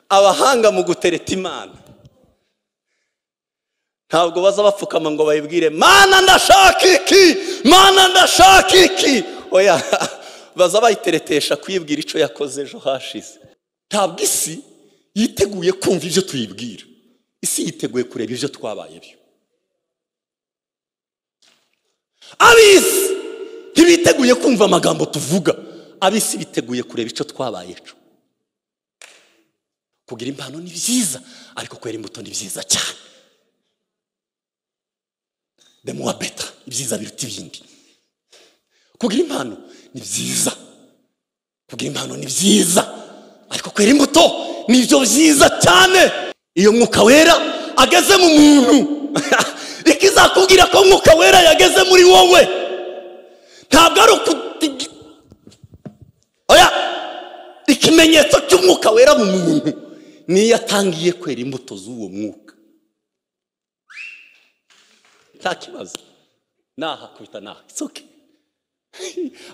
abahanga mu gutereta imana ntabwo baza bapfukama ngo bayibwire mana ndashaka iki mana ndashaka iki oya baza bayiteretesha kuyibwira icyo yakoze ejo hashize ntabwo isi yiteguye kumva ibyo tuyibwira isi yiteguye kureba ibyo twabaye byo abisi ntibiteguye kumva amagambo tuvuga abisi biteguye kureba icyo twabaye cyo kugira impano ni byiza ariko kwera imbuto ni byiza cyane demuwa beta ibyiza biruta ibindi kugira impano ni byiza kugira impano ni byiza ariko kwera imbuto ni ibyo byiza cyane iyo mwuka wera ageze mu muntu ikizakubwira ko mwuka wera yageze muri wowe ntabwo ari uku oya ikimenyetso cy'umwuka wera mu muntu niyo atangiye kwera imbuto z'uwo mwuka nta kibazo nahakubita naha isoke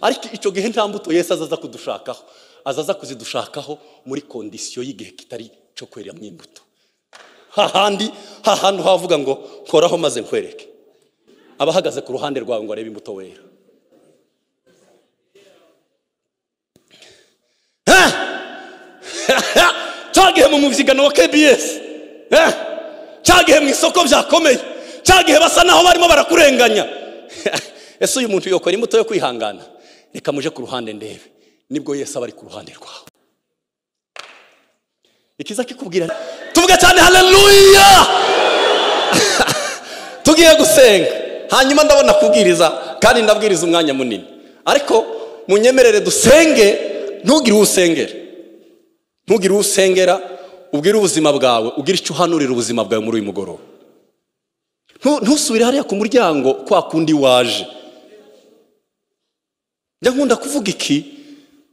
ariko icyo gihe nta mbuto yesi azaza kudushakaho azaza kuzidushakaho muri kondisiyo y'igihe kitari cyo kweramo imbuto hahandi hahantu havuga ngo nkoraho maze nkwereke abahagaze ku ruhande rwawe ngo arebe imbuto wera cyagihe mu mubyigano wa kebiyesi cyagihe mu isoko byakomeye cyagihe basa naho barimo barakurenganya ese uyu muntu yokora imbuto yo kwihangana reka muje ku ruhande ndebe nibwo yesi aba ari ku ruhande rwawe ikiza kikubwira tuvuge cyane haleluya tugiye gusenga hanyuma ndabona kubwiriza kandi ndabwiriza umwanya munini ariko munyemerere dusenge ntugire uwo usengera ntugire uwo usengera ubwire ubuzima bwawe ugire icyo uhanurira ubuzima bwawe muri uyu mugoroba ntusubire hariya ku muryango kwa kundi waje njya nkunda kuvuga iki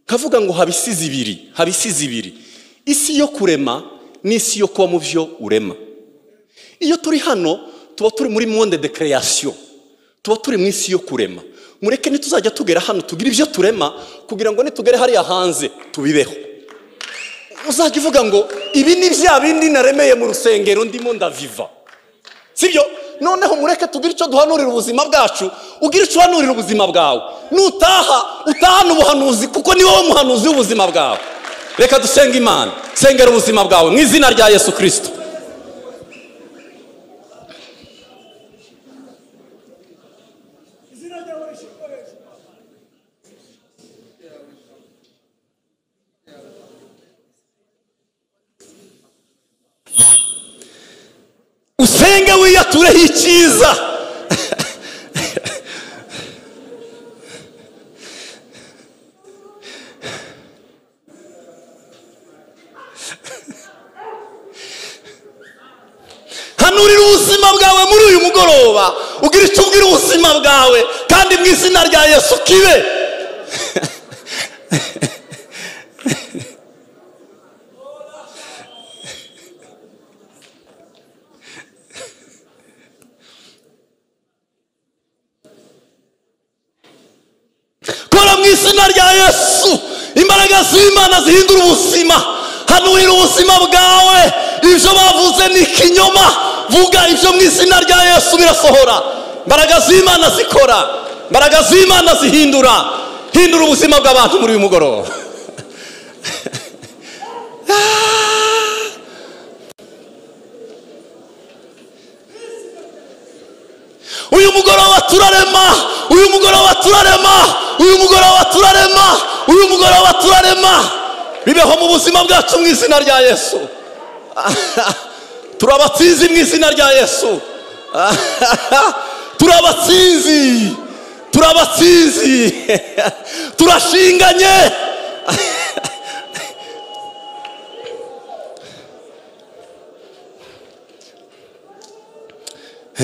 nkavuga ngo haba isi zibiri haba isi zibiri isi yo kurema n'isi yo kuba mu byo urema iyo turi hano tuba turi muri monde de creation tuba turi mu isi yo kurema mureke ntituzajya tugera hano tugire ibyo turema kugira ngo nitugere hariya hanze tubibeho uzajya uvuga ngo ibi ni bya bindi naremeye mu rusengero ndimo ndaviva sibyo noneho mureke tugire icyo duhanurira ubuzima bwacu ugire icyo uhanurira ubuzima bwawe nutaha utahana ubuhanuzi kuko ni wowe muhanuzi w'ubuzima bwawe reka dusenge imana sengera ubuzima bwawe mu izina rya yesu kirisito usenge wiyatureho icyiza hanurira ubuzima bwawe muri uyu mugoroba ugira icyo ubwira ubuzima bwawe kandi mu izina rya yesu kibe kora mu izina rya yesu imbaraga z'imana zihindura ubuzima hanurira ubuzima bwawe ibyo bavuze ni ikinyoma vuga ibyo mu izina rya yesu birasohora imbaraga z'imana zikora imbaraga z'imana zihindura hindura ubuzima bw'abantu muri uyu mugoroba uyu mugoroba turarema uyu mugoroba turarema uyu mugoroba turarema uyu mugoroba turarema bibeho mu buzima bwacu mu izina rya yesu turabatsinzi mu izina rya yesu turabatsinzi turabatsinzi turashinganye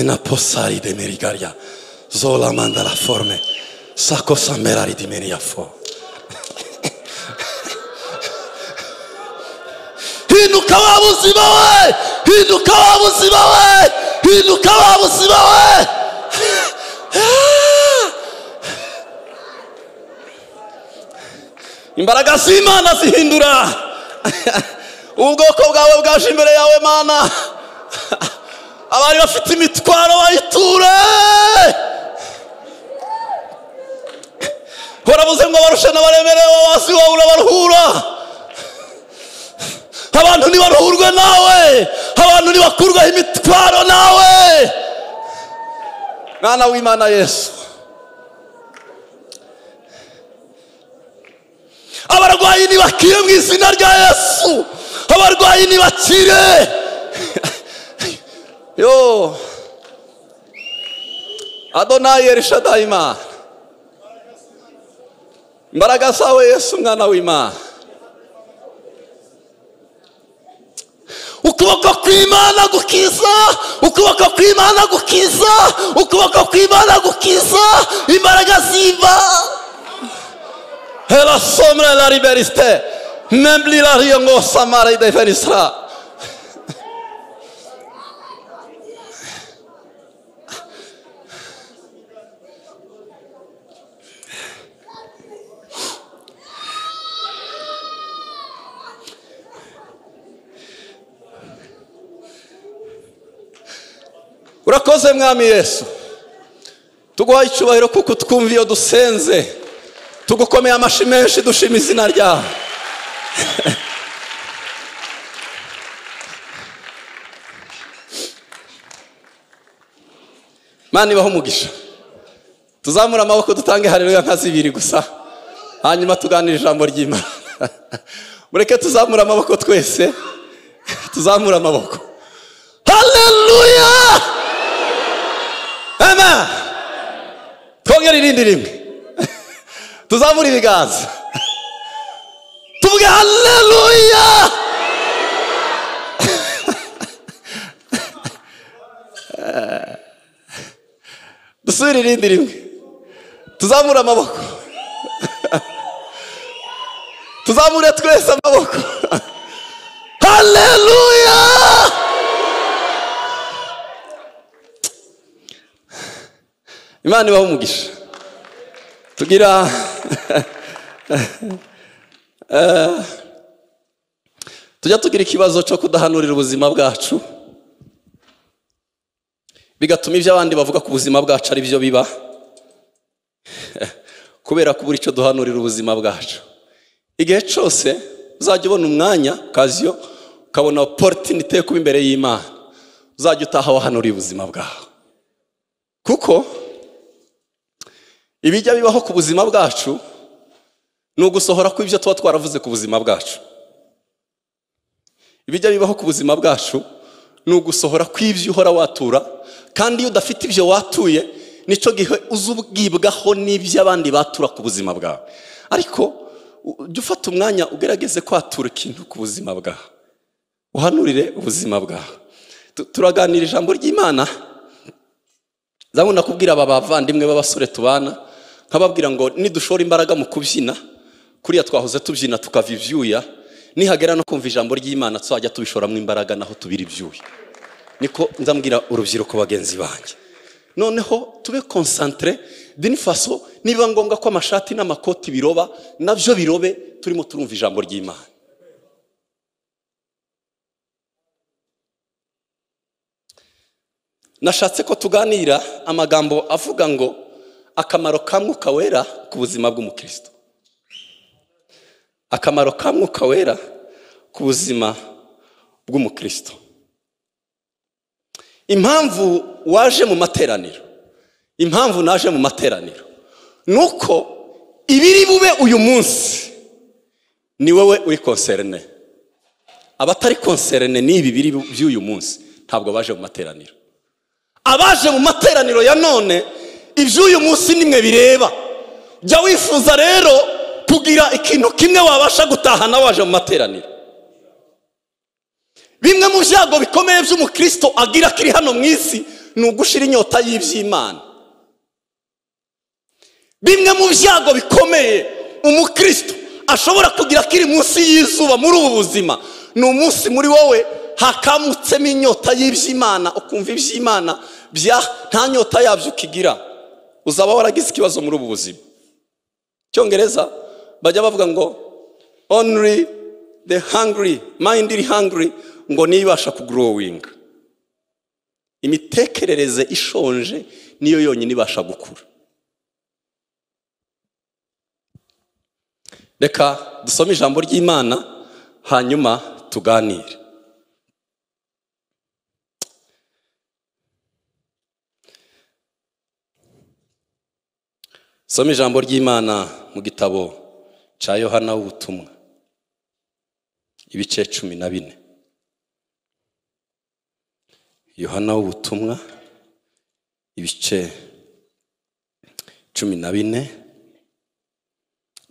na posari de merigaria zola manda la forme sako samerari di menia fo hinduka wa buzima we hinduka wa buzima we hinduka wa buzima we imbaraga z'imana zihindura ubwoko bwawe bwaje imbere yawe mana abari bafite imitwaro bayiture urabuze ngo barushe n'abaremerewe wasi wawe urabaruhura abantu ntibaruhurwe nawe abantu ntibakurweho imitwaro nawe mwana w'imana yesu abarwayi ntibakire mu izina rya yesu abarwayi ntibakire yo adonayi erishadayi imana imbaraga zawe yesu mwana w'imana ukuboko kw'imana gukiza ukuboko kw'imana gukiza ukuboko kw'imana gukiza imbaraga z'imana Hela somre la liberiste. Nem blila riongo samare de fenisra. urakoze mwami yesu tuguhaye icyubahiro kuko utwumva iyo dusenze tugukomeye amashyi menshi dushima izina ryawe mani ibaho umugisha tuzamure amaboko dutange hareruya nka zibiri gusa hanyuma tuganire ijambo ry'imana mureke tuzamure amaboko twese tuzamure amaboko hareruya ema twongere irindi rimwe tuzamura ibiganza tuvuge haleluya dusubire irindi rimwe tuzamure amaboko tuzamure twese amaboko haleluya imana ibaho umugisha tugira tujya tugira ikibazo cyo kudahanurira ubuzima bwacu bigatuma ibyo abandi bavuga ku buzima bwacu ari byo biba kubera kubura icyo duhanurira ubuzima bwacu igihe cyose uzajya ubona umwanya kaziyo ukabona oporitinite yo kuba imbere y'imana uzajya utaha wahanuriye ubuzima bwawe kuko ibijya bibaho ku buzima bwacu ni ugusohora kw'ibyo tuba twaravuze ku buzima bwacu ibijya bibaho ku buzima bwacu ni ugusohora kw'ibyo uhora watura kandi iyo udafite ibyo watuye nicyo gihe uza ubwibwaho n'ibyo abandi batura ku buzima bwawe ariko jya ufata umwanya ugerageze kwatura ikintu ku buzima bwawe uhanurire ubuzima bwawe turaganira ijambo ry'imana zabona kubwira aba bavandimwe b'abasore tubana nkababwira ngo nidushora imbaraga mu kubyina kuriya twahoze tubyina tukava ibyuya nihagera no kumva ijambo ry'imana tuzajya tubishoramo imbaraga naho tubira ibyuya niko nzambwira urubyiruko bagenzi banjye noneho tube konsantere faso niba ngombwa ko amashati n'amakoti biroba nabyo birobe turimo turumva ijambo ry'imana nashatse ko tuganira amagambo avuga ngo akamaro ka mwuka wera ku buzima bw'umukristo akamaro ka mwuka wera ku buzima bw'umukristo impamvu waje mu materaniro impamvu naje mu materaniro ni uko ibiri bube uyu munsi ni wowe uri konserine abatari konserine ni ibi biri by'uyu munsi ntabwo baje mu materaniro abaje mu materaniro ya none iby'uyu munsi nimwe bireba jya wifuza rero kugira ikintu kimwe wabasha gutahana waje mu materaniro bimwe mu byago bikomeye by'umukristo agira kiri hano mu isi ni ugushira inyota y'iby'imana bimwe mu byago bikomeye umukristo ashobora kugira kiri munsi y'izuba muri ubu buzima ni umunsi muri wowe hakamutsemo inyota y'iby'imana ukumva iby'imana bya nta nyota yabyo ukigira uzaba waragize ikibazo muri ubu buzima cyongereza bajya bavuga ngo only the hungry mind iri hungry ngo niyo ibasha kugrowinga imitekerereze ishonje niyo yonyine ibasha gukura reka dusome ijambo ry'imana hanyuma tuganire soma ijambo ry'imana mu gitabo cya yohana w'ubutumwa ibice cumi na bine yohana w'ubutumwa ibice cumi na bine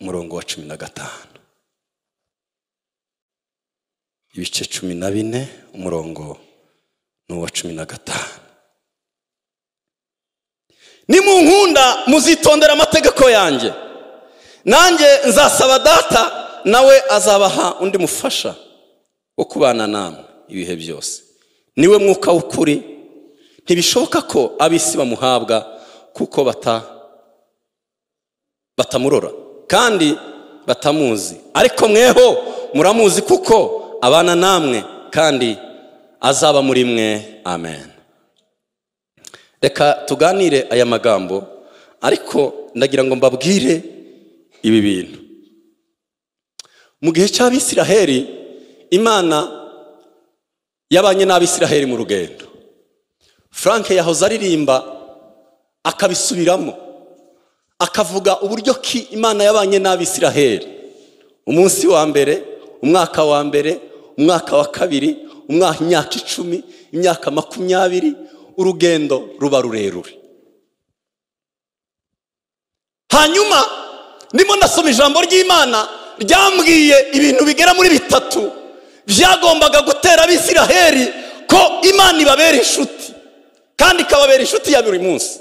umurongo wa cumi na gatanu ibice cumi na bine umurongo ni uwa cumi na gatanu nimunkunda muzitondera amategeko yanjye nanjye nzasaba data nawe azabaha undi mufasha wo kubana namwe ibihe byose niwe mwuka w'ukuri ntibishoboka ko ab'isi bamuhabwa kuko bata batamurora kandi batamuzi ariko mweho muramuzi kuko abana namwe kandi azaba muri mwe amen reka tuganire aya magambo ariko ndagira ngo mbabwire ibi bintu mu gihe cy'abisiraheli imana yabanye n'abisiraheli mu rugendo frank yahoze aririmba akabisubiramo akavuga uburyo ki imana yabanye n'abisiraheli umunsi wa mbere umwaka wa mbere umwaka wa kabiri umwaka imyaka icumi imyaka makumyabiri urugendo ruba rurerure hanyuma ndimo ndasoma ijambo ry'imana ryambwiye ibintu bigera muri bitatu byagombaga gutera abisiraheli ko imana ibabera inshuti kandi ikababera inshuti ya buri munsi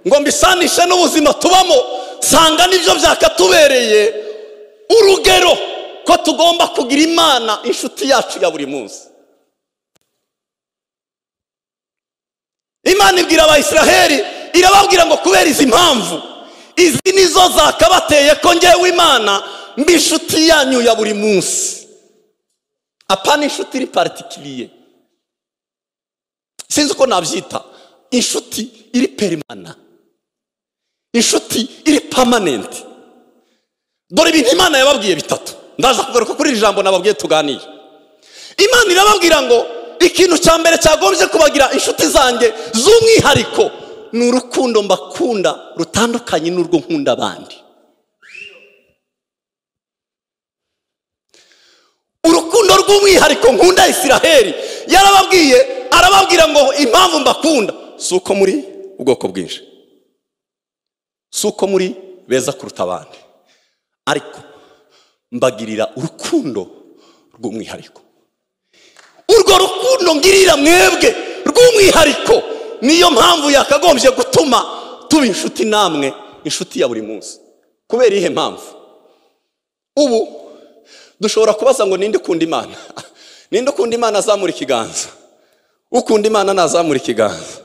ngo mbisanishe n'ubuzima tubamo nsanga nibyo byakatubereye urugero ko tugomba kugira imana inshuti yacu ya buri munsi imana ibwira abayisiraheli irababwira ngo kubera izi mpamvu izi nizo zakabateye ko ngewe imana mbi inshuti yanyu ya buri munsi apana inshuti iri paritikiriye sinzi uko nabyita inshuti iri perimana inshuti iri pamanenti dore ibintu imana yababwiye bitatu ndaza kugaruka kuri iri jambo nababwiye tuganire imana irababwira ngo ikintu cya mbere cyagombye kubagira inshuti zanjye z'umwihariko ni urukundo mbakunda rutandukanye n'urwo nkunda abandi urukundo rw'umwihariko nkunda isiraheli yarababwiye arababwira ngo impamvu mbakunda si uko muri ubwoko bwinshi si uko muri beza kuruta abandi ariko mbagirira urukundo rw'umwihariko urwo rukundo ngirira mwebwe rw'umwihariko niyo mpamvu yakagombye gutuma tuba inshuti namwe inshuti ya buri munsi kubera iyihe mpamvu ubu dushobora kubaza ngo ninde ukunda imana ninde ukunda imana azamura ikiganza ukunda imana nazamura ikiganza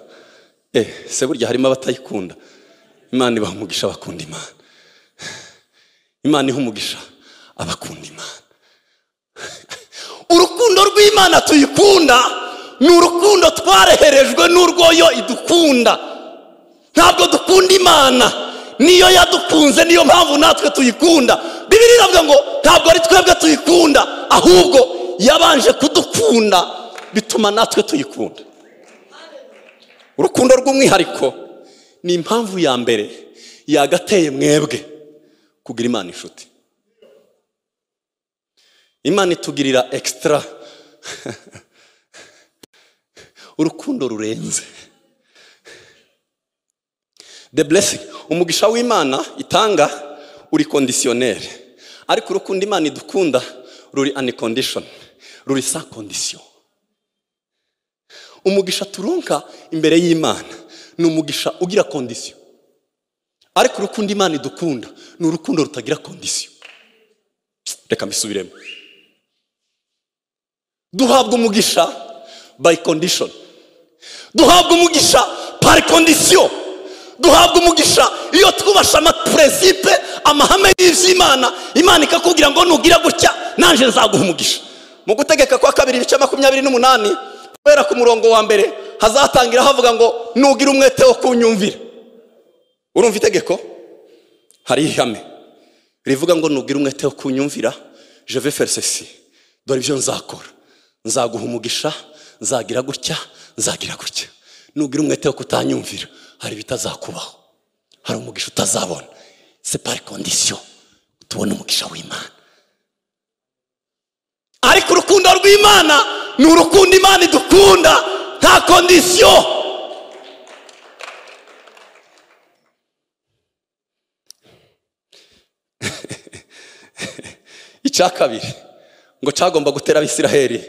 eh se burya harimo abatayikunda imana ibaha umugisha abakunda imana imana iha umugisha abakunda imana urukundo rw'imana tuyikunda ni urukundo twareherejwe n'urwoyo idukunda ntabwo dukunda imana niyo yadukunze niyo mpamvu natwe tuyikunda bibiri iravuga ngo ntabwo ari twebwe tuyikunda ahubwo yabanje kudukunda bituma natwe tuyikunda urukundo rw'umwihariko ni impamvu ya mbere yagateye mwebwe kugira imana inshuti imana itugirira ekisitara urukundo rurenze the blessing umugisha w'imana itanga uri kondisiyoneri ariko urukundo imana idukunda ruri anikondishoni ruri sa kondisiyo umugisha turonka imbere y'imana ni umugisha ugira kondisiyo ariko urukundo imana idukunda ni urukundo rutagira kondisiyo reka mbisubiremo duhabwa umugisha by kondishoni duhabwa umugisha pari kondisiyo duhabwa umugisha iyo twubashe amaperesipe amahame y'iby'imana imana ikakubwira ngo nugira gutya nanjye nzaguha umugisha mu gutegeka kwa kabiri ibice makumyabiri n'umunani kubera ku murongo wa mbere hazatangira havuga ngo nugira umwete wo kunyumvira urumva itegeko hari ihame rivuga ngo nugira umwete wo kunyumvira jeve ferisesi dore ibyo nzakora nzaguha umugisha nzagira gutya nzagira gutya nugira umwete wo kutanyumvira hari ibitazakubaho hari umugisha utazabona separi kondisiyo tubona umugisha w'imana ariko urukundo rw'imana ni urukundo imana idukunda nta kondisiyo icya kabiri ngo cyagomba gutera abisiraheli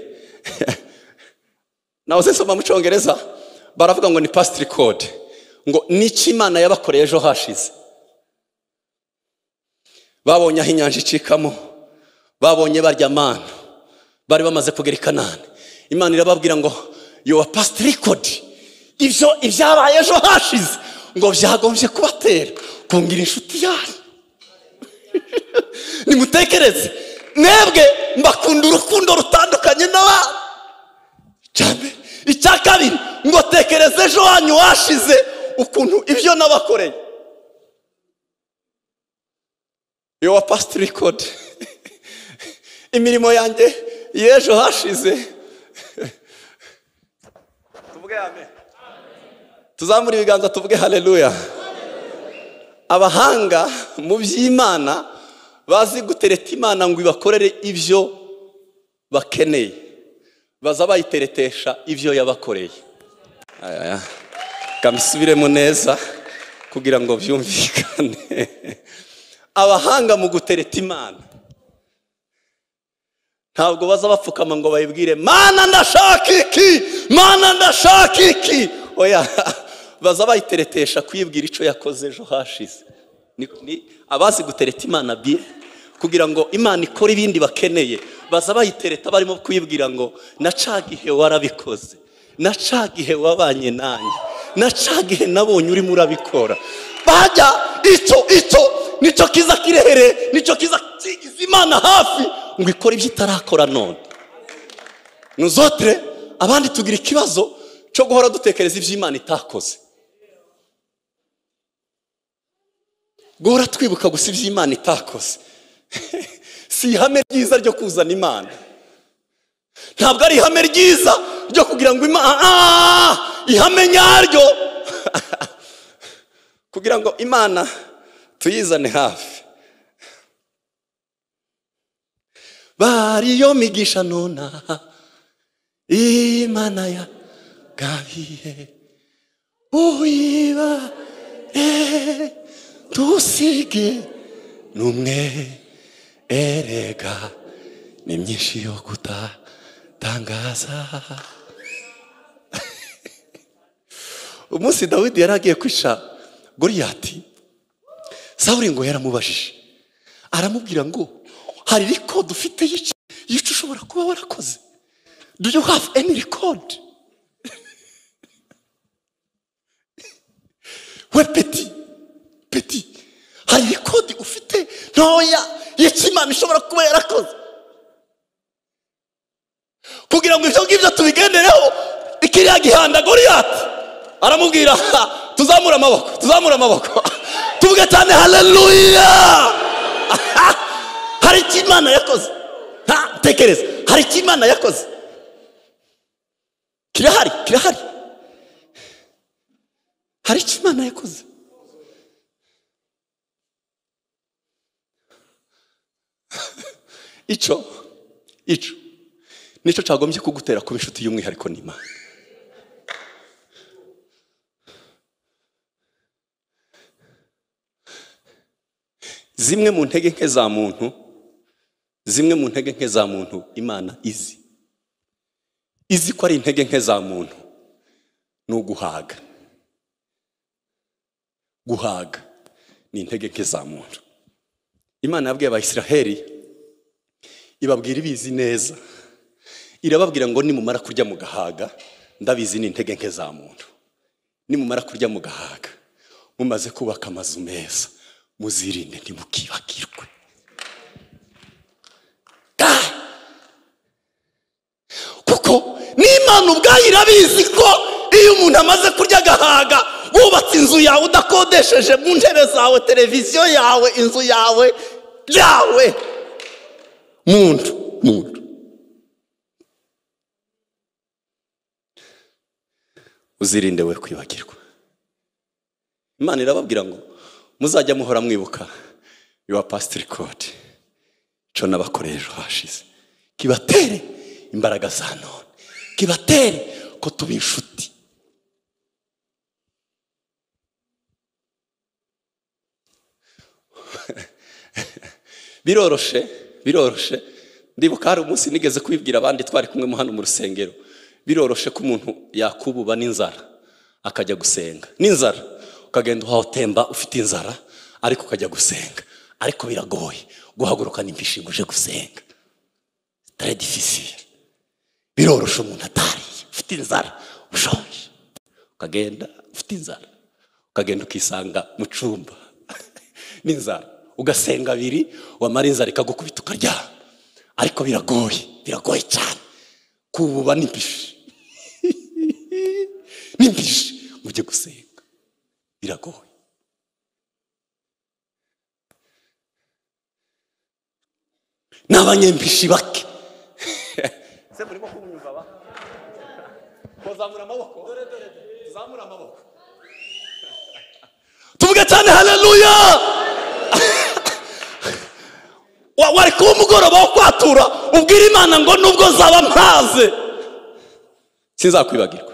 nawe uzisoma mu cyongereza baravuga ngo ni pasitiri kode ngo n'icyo imana yabakoreye ejo hashize babonye aho inyanja icikamo babonye barya mana bari bamaze kugera i kanani imana irababwira ngo yowa pasitiri kode ibyo ibyabaye ejo hashize ngo byagombye kubatera kungira inshuti yanyu nimutekereze mwebwe mbakunda urukundo rutandukanye n'abandi cyane icya kabiri ngo tekereze ejo hanyu washize ukuntu ibyo nabakoreye yowa pasitiri kode imirimo yanjye y'ejo hashize tuvuge amen tuzamure ibiganza tuvuge hareruya abahanga mu by'imana bazi gutereta imana ngo ibakorere ibyo bakeneye baza bayiteretesha ibyo yabakoreye Aya. kamusubiremo neza kugira ngo byumvikane abahanga mu gutereta imana ntabwo baza bapfukama ngo bayibwire mana ndashaka iki mana ndashaka iki oya baza bayiteretesha kuyibwira icyo yakoze ejo hashize Ni- ni abazi gutereta imana biye kugira ngo imana ikore ibindi bakeneye baza bayitereta barimo kuyibwira ngo na ca gihe warabikoze na ca gihe wabanye nanjye na ca gihe nabonye urimo urabikora bajya icyo icyo nicyo kiza kirehere nicyo kiza kigize imana hafi ngo ikore ibyo itarakora none nuzotere abandi tugira ikibazo cyo guhora dutekereza ibyo imana itakoze guhora twibuka gusa ibyo imana itakoze si ihame ryiza ryo kuzana imana ntabwo ari ihame ryiza ryo kugira ngo imana Ah! ihame nyaryo kugira ngo imana tuyizane hafi bariyo migisha nona imana ya gabiye uyiba dusige n'umwe erega ni myinshi yo kutatangaza umunsi dawidi yari agiye kwica goriyati sawuri ngo yaramubajije aramubwira ngo hari rikodi ufite yica yica ushobora kuba warakoze do you have any record we peti peti hari rikodi ufite ntoya y'ikimana ishobora kuba yarakoze kugira ngo ibyo ngibyo tubigendereho ikiriya gihanda goriyati aramubwira "Ha, tuzamure amaboko tuzamure amaboko tuvuge cyane haleluya Aha, hari icyo imana yakoze Ha, tekereza hari icyo imana yakoze kirahari kirahari hari icyo imana yakoze icyo icyo nicyo cyagombye kugutera kuba inshuti y'umwihariko n'imana zimwe mu ntege nke za muntu zimwe mu ntege nke za muntu imana izi izi ko ari intege nke za muntu ni uguhaga guhaga ni intege nke za muntu imana yabwiye abayisiraheli ibabwira ibizi neza irababwira ngo nimumara kurya mugahaga ndabizi ni intege nke za muntu nimumara kurya mugahaga mumaze kubaka amazu meza muzirinde ntimukibagirwe Ah! kuko n'imana ubwayo irabizi ko iyo umuntu amaze kurya agahaga wubatse inzu yawe udakodesheje mu ntebe zawe televiziyo yawe inzu yawe yawe muntu muntu uzirinde we kwibagirwa imana irababwira ngo muzajya muhora mwibuka yuwa pasitiri kode co n'abakorera ejo hashize kibatere imbaraga za none kibatere ko tuba inshuti biroroshe biroroshe ndibuka hari umunsi nigeze kubibwira abandi twari kumwe mu hano mu rusengero biroroshe ko umuntu yakububa n'inzara akajya gusenga n'inzara ukagenda utemba ufite inzara ariko ukajya gusenga ariko biragoye guhaguruka n'impishimo uje gusenga tare difficile biroroshe umuntu atariye ufite inzara ushonje ukagenda ufite inzara ukagenda ukisanga mu cyumba n'inzara ugasenga abiri wamara inzara ikagukubita ukaryama ariko biragoye biragoye cyane kububa n'imbishi n'imbishi mujye gusenga biragoye ni abanyembishi bake se murimo kumwumva ba muzamura amaboko dore dore zamura amaboko tuvuge cyane haleluya Wa- wari kuba umugoroba wo kwatura ubwira imana ngo nubwo zaba mpaze sinzakwibagirwa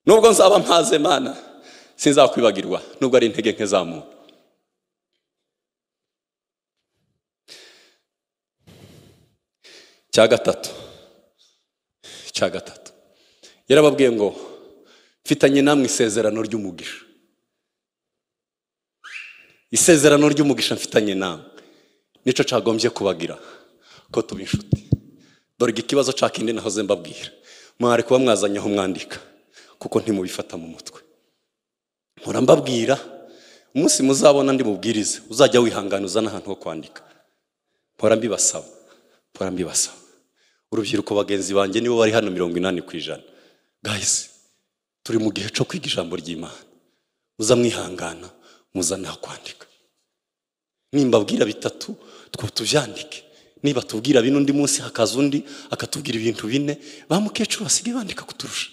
nubwo nzaba mpaze mana sinzakwibagirwa nubwo ari intege nke za muntu cya gatatu cya gatatu yarababwiye ngo mfitanye namwe isezerano ry'umugisha isezerano ry'umugisha mfitanye namwe nicyo cyagombye kubagira ko tuba inshuti dore ikibazo cya kindi nahoze mbabwira mwari kuba mwazanye aho mwandika kuko ntimubifata mu mutwe mpora mbabwira umunsi muzabona ndi mubwirize uzajya wihangana uzana ahantu ho kwandika mpora mbibasaba mpora mbibasaba urubyiruko bagenzi banjye nibo bari hano mirongo inani ku ijana gahise turi mu gihe cyo kwiga ijambo ry'imana muza mwihangana muza nta kwandika nimbabwira bitatu two tubyandike niba tubwira bine undi munsi hakaza undi akatubwira ibintu bine ba mukecuru basigaye bandika kuturusha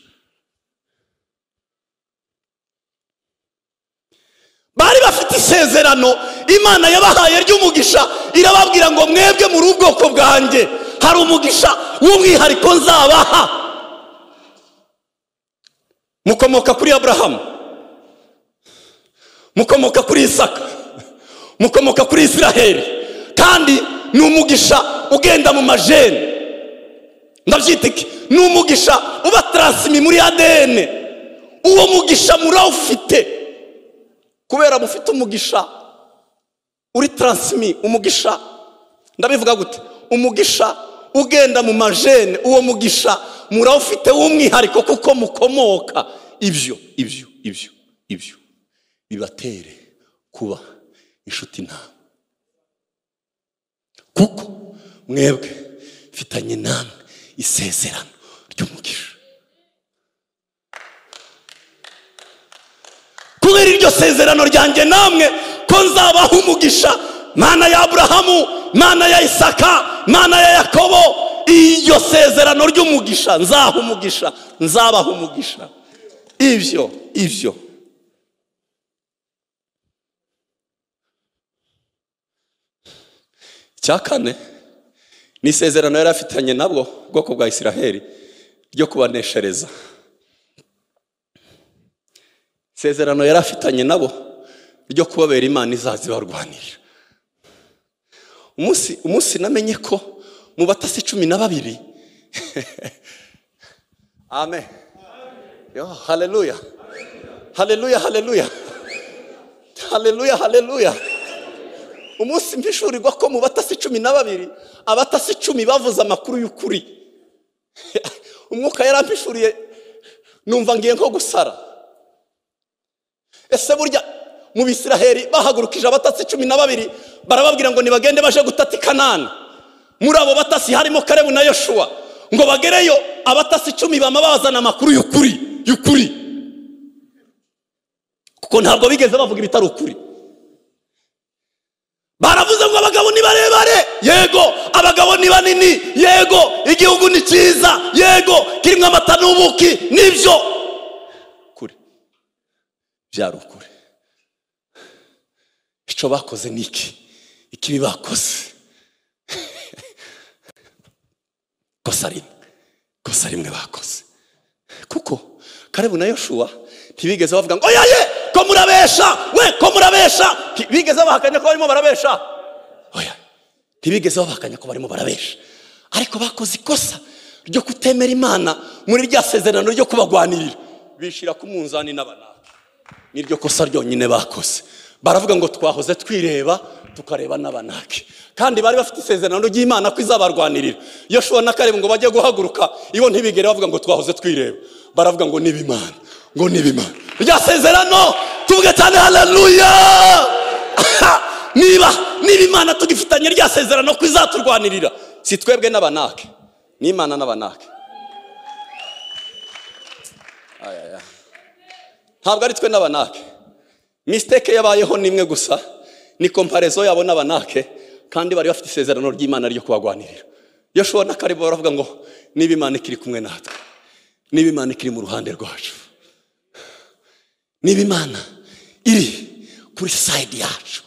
bari bafite isezerano imana yabahaye ry'umugisha irababwira ngo mwebwe muri ubwoko bwanjye hari umugisha w'umwihariko nzabaha mukomoka kuri aburahamu mukomoka kuri isaka mukomoka kuri isiraheli kandi ni umugisha ugenda mu majeni ndabyita iki ni umugisha uba taransimi muri adn uwo mugisha murawufite kubera mufite umugisha uri taransimi umugisha ndabivuga gute umugisha ugenda mu majene uwo mugisha murawufite w'umwihariko kuko mukomoka ibyo ibyo ibyo ibyo bibatere kuba inshuti nawe kuko mwebwe mfitanye namwe isezerano ry'umugisha kubera iryo sezerano ryanjye namwe ko nzabaha umugisha mana ya aburahamu mana ya isaka mana ya yakobo iryo sezerano ry'umugisha nzaha umugisha nzabaha umugisha ibyo ibyo icya kane ni isezerano yari afitanye nabwo ubwoko bwa isiraheli ryo kubaneshereza isezerano yari afitanye nabo ryo kubabera imana izaza ibarwanira umunsi umunsi namenye ko mu batasi cumi na babiri amen yo haleluya haleluya haleluya haleluya haleluya umunsi mpishurirwa ko mu batasi cumi na babiri abatasi icumi bavuze amakuru y'ukuri umwuka yarampishuriye numva ngiye nko gusara ese burya mu bisiraheri bahagurukije abatasi cumi na babiri barababwira ngo nibagende baje gutata i kanani muri abo batasi harimo karebu na yoshuwa ngo bagereyo abatasi icumi bama bazana amakuru y'ukuri y'ukuri kuko ntabwo bigeze bavuga ibitari ukuri baravuze ngo abagabo ni barebare yego abagabo ni banini yego igihugu ni cyiza yego kirimo amata n'ubuki nibyo kure byari ukuri icyo bakoze ni iki ikibi bakoze kosa rimwe kosa rimwe bakoze kuko karebu na yoshuwa ntibigeze bavuga ngo oya ye ko murabesha we ko murabesha ntibigeze bahakanya ko barimo barabesha oya ntibigeze bahakanya ko barimo barabesha ariko bakoze ikosa ryo kutemera imana muri rya sezerano ryo kubagwanirira bishyira ku munzani n'abanaka niryo kosa ryonyine bakoze baravuga ngo twahoze twireba tukareba n'abanaki kandi bari bafite isezerano ry'imana ko izabarwanirira iyo ushobora na kareba ngo bajye guhaguruka ibo ntibigere bavuga ngo twahoze twireba baravuga ngo niba imana ngo niba imana rya sezerano tuvuge cyane haleluya niba niba imana tugifitanye rya sezerano ko izaturwanirira si twebwe n'abanake ni imana n'abanake Aya, aya. ntabwo ari twe n'abanake misiteke yabayeho ni imwe gusa ni komparezo yabo n'abanake kandi bari bafite isezerano ry'imana ryo kubagwanirira iyo ushobora n'akaribu baravuga ngo niba imana ikiri kumwe natwe niba imana ikiri mu ruhande rwacu niba imana iri kuri sayidi yacu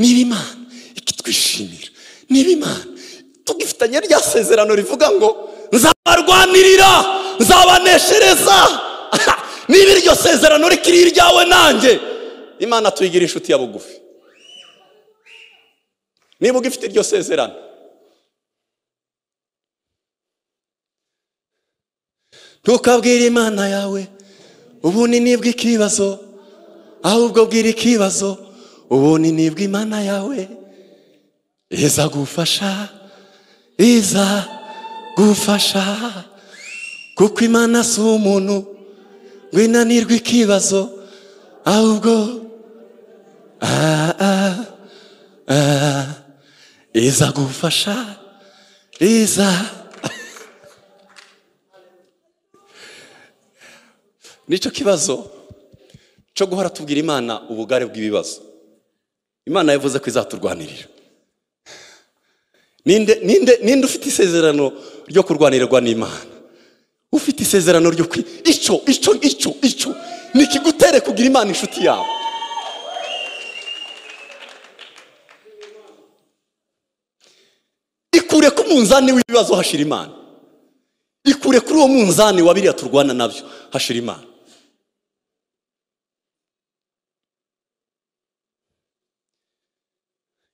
niba imana ikitwishimira niba imana tugifitanye rya sezerano rivuga ngo nzabarwanirira nzabaneshereza niba iryo sezerano rikiri iryawe nanjye imana tuyigira inshuti ya bugufi niba ugifite iryo sezerano ntukabwire imana yawe ubunini bw'ikibazo ahubwo bwira ikibazo ubunini bw'imana yawe iza gufasha iza gufasha kuko imana si umuntu ngo inanirwe ikibazo ahubwo ah, ah, ah, iza gufasha iza nicyo kibazo cyo guhora tubwira imana ubugari bw'ibibazo imana yavuze ko izaturwanirira ninde ninde ninde ufite isezerano ryo kurwanirirwa n'imana ufite isezerano ryo kwi icyo icyo icyo icyo ni ikigutere kugira imana inshuti yawe ikure ku munzani w'ibibazo hashira imana ikure kuri uwo munzani wa biriya turwana nabyo hashira imana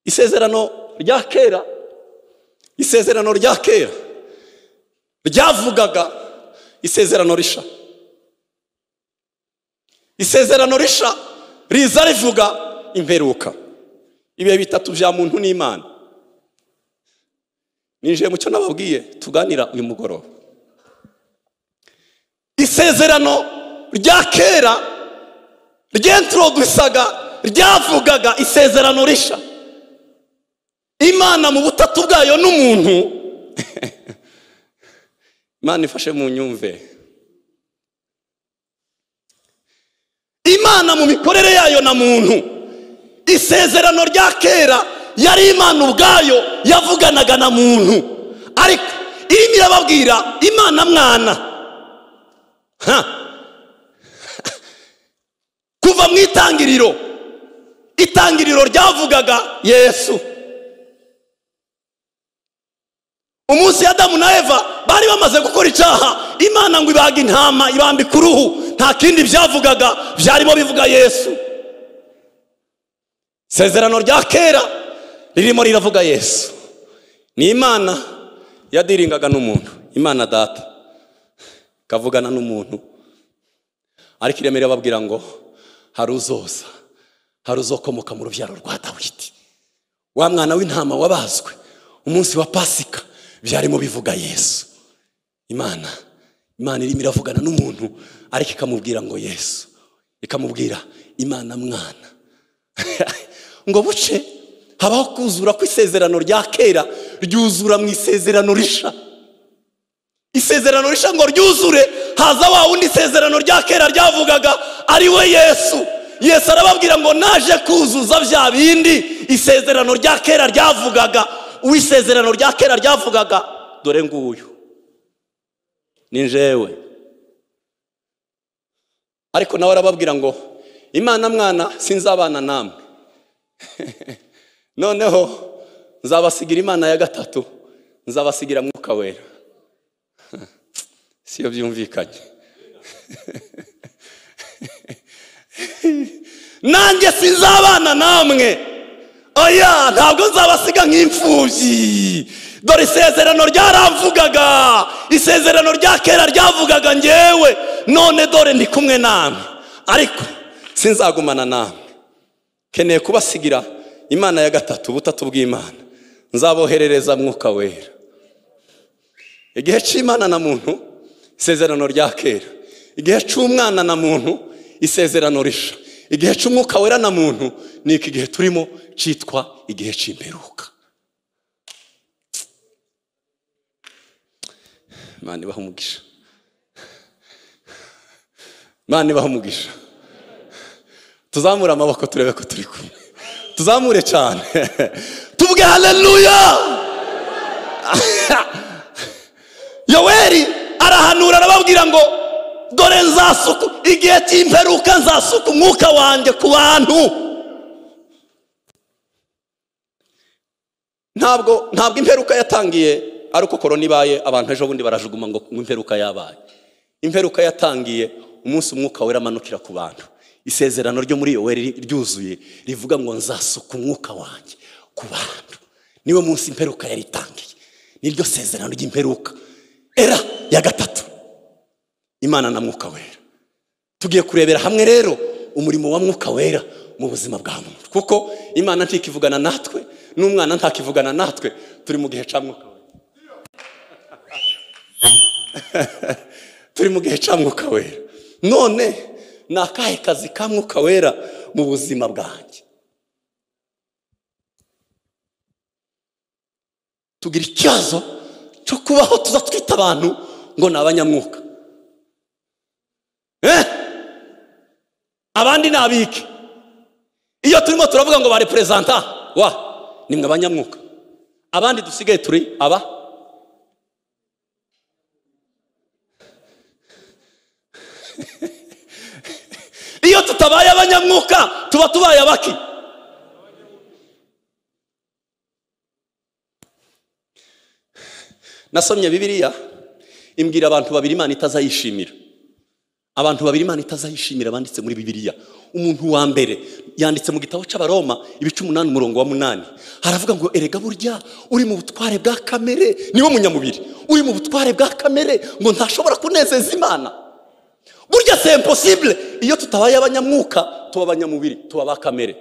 isezerano rya kera isezerano rya kera ryavugaga isezerano risha isezerano risha riza rivuga imperuka ibihe bitatu bya muntu n'imana ninjiye mu cyo nababwiye tuganira uyu mugoroba isezerano rya kera ryentrodusaga ryavugaga isezerano risha imana mu butatu bwayo n'umuntu imana ifashe mu nyumve imana mu mikorere yayo na muntu isezerano rya kera yari imana ubwayo yavuganaga na muntu ariko irimo irababwira imana mwana Ha! kuva mu itangiriro itangiriro ryavugaga yesu umunsi adamu na eva bari bamaze gukora icyaha imana ngo ibaga intama ibambika uruhu nta kindi byavugaga byarimo bivuga yesu isezerano rya kera ririmo riravuga yesu ni imana yadiringaga n'umuntu imana data ikavugana n'umuntu ariko ireme irababwira ngo hari uzoza hari uzokomoka mu rubyaro rwa dawidi wa mwana w'intama wabazwe umunsi wa pasika byarimo bivuga yesu imana imana irimo iravugana n'umuntu ariko ikamubwira ngo yesu ikamubwira imana mwana ngo buce habaho kuzura kw'isezerano rya kera ryuzura mu isezerano risha isezerano risha ngo ryuzure haza wa wundi isezerano rya kera ryavugaga ari we yesu yesu arababwira ngo naje kuzuza bya bindi isezerano rya kera ryavugaga uw'isezerano rya kera ryavugaga dore nguyu ni njyewe ariko nawe arababwira ngo imana mwana sinzabana namwe noneho nzabasigira imana ya gatatu nzabasigira mwuka wera siyo byumvikanye nanjye sinzabana namwe oya ntabwo nzabasiga nk'imfubyi dore isezerano ryaravugaga isezerano rya kera ryavugaga ngewe none dore ndi kumwe namwe ariko sinzagumana namwe keneye kubasigira imana ya gatatu ubutatu bw'imana nzaboherereza mwuka wera igihe cy'imana na muntu isezerano rya kera igihe cy'umwana na muntu isezerano risha igihe cy'umwuka wera na muntu ni iki gihe turimo cyitwa igihe cy'imperuka imana ibaha umugisha imana ibaha umugisha tuzamure amaboko turebe ko turi kumwe tuzamure cyane tubwe haleluya yoweri arahanura arababwira ngo dore nzasuku igihe cy'imperuka nzasuka umwuka wanjye ku bantu ntabwo ntabwo imperuka yatangiye ari uko korona ibaye abantu ejo bundi barajuguma ngo imperuka yabaye imperuka yatangiye umunsi umwuka wera amanukira ku bantu isezerano ryo muri yoweri ryuzuye rivuga ngo nzasuka umwuka wanjye ku bantu niwe munsi imperuka yari itangiye niryo sezerano ry'imperuka era ya gatatu imana na mwuka wera tugiye kurebera hamwe rero umurimo wa mwuka wera mu buzima bwa muntu kuko imana ntikivugana natwe n'umwana ntakivugana natwe turi mu gihe cya mwuka wera turi mu gihe cya mwuka wera none ni akahe kazi ka mwuka wera mu buzima bwanjye tugira ikibazo cyo kubaho tuza twita abantu ngo ni abanyamwuka abandi ni abike iyo turimo turavuga ngo ba reperezanta wa ni mwe abanyamwuka abandi dusigaye turi aba iyo tutabaye abanyamwuka tuba tubaye abaki nasomye bibiriya imbwira abantu babiri imana itazayishimira abantu babiri imana itazayishimira banditse muri bibiriya umuntu wa mbere yanditse mu gitabo cy'abaroma ibice umunani umurongo wa munani haravuga ngo erega burya uri mu butware bwa kamere niwe munyamubiri uri mu butware bwa kamere ngo ntashobora kunezeza imana burya se imposibule iyo tutabaye abanyamwuka tuba abanyamubiri tuba ba kamere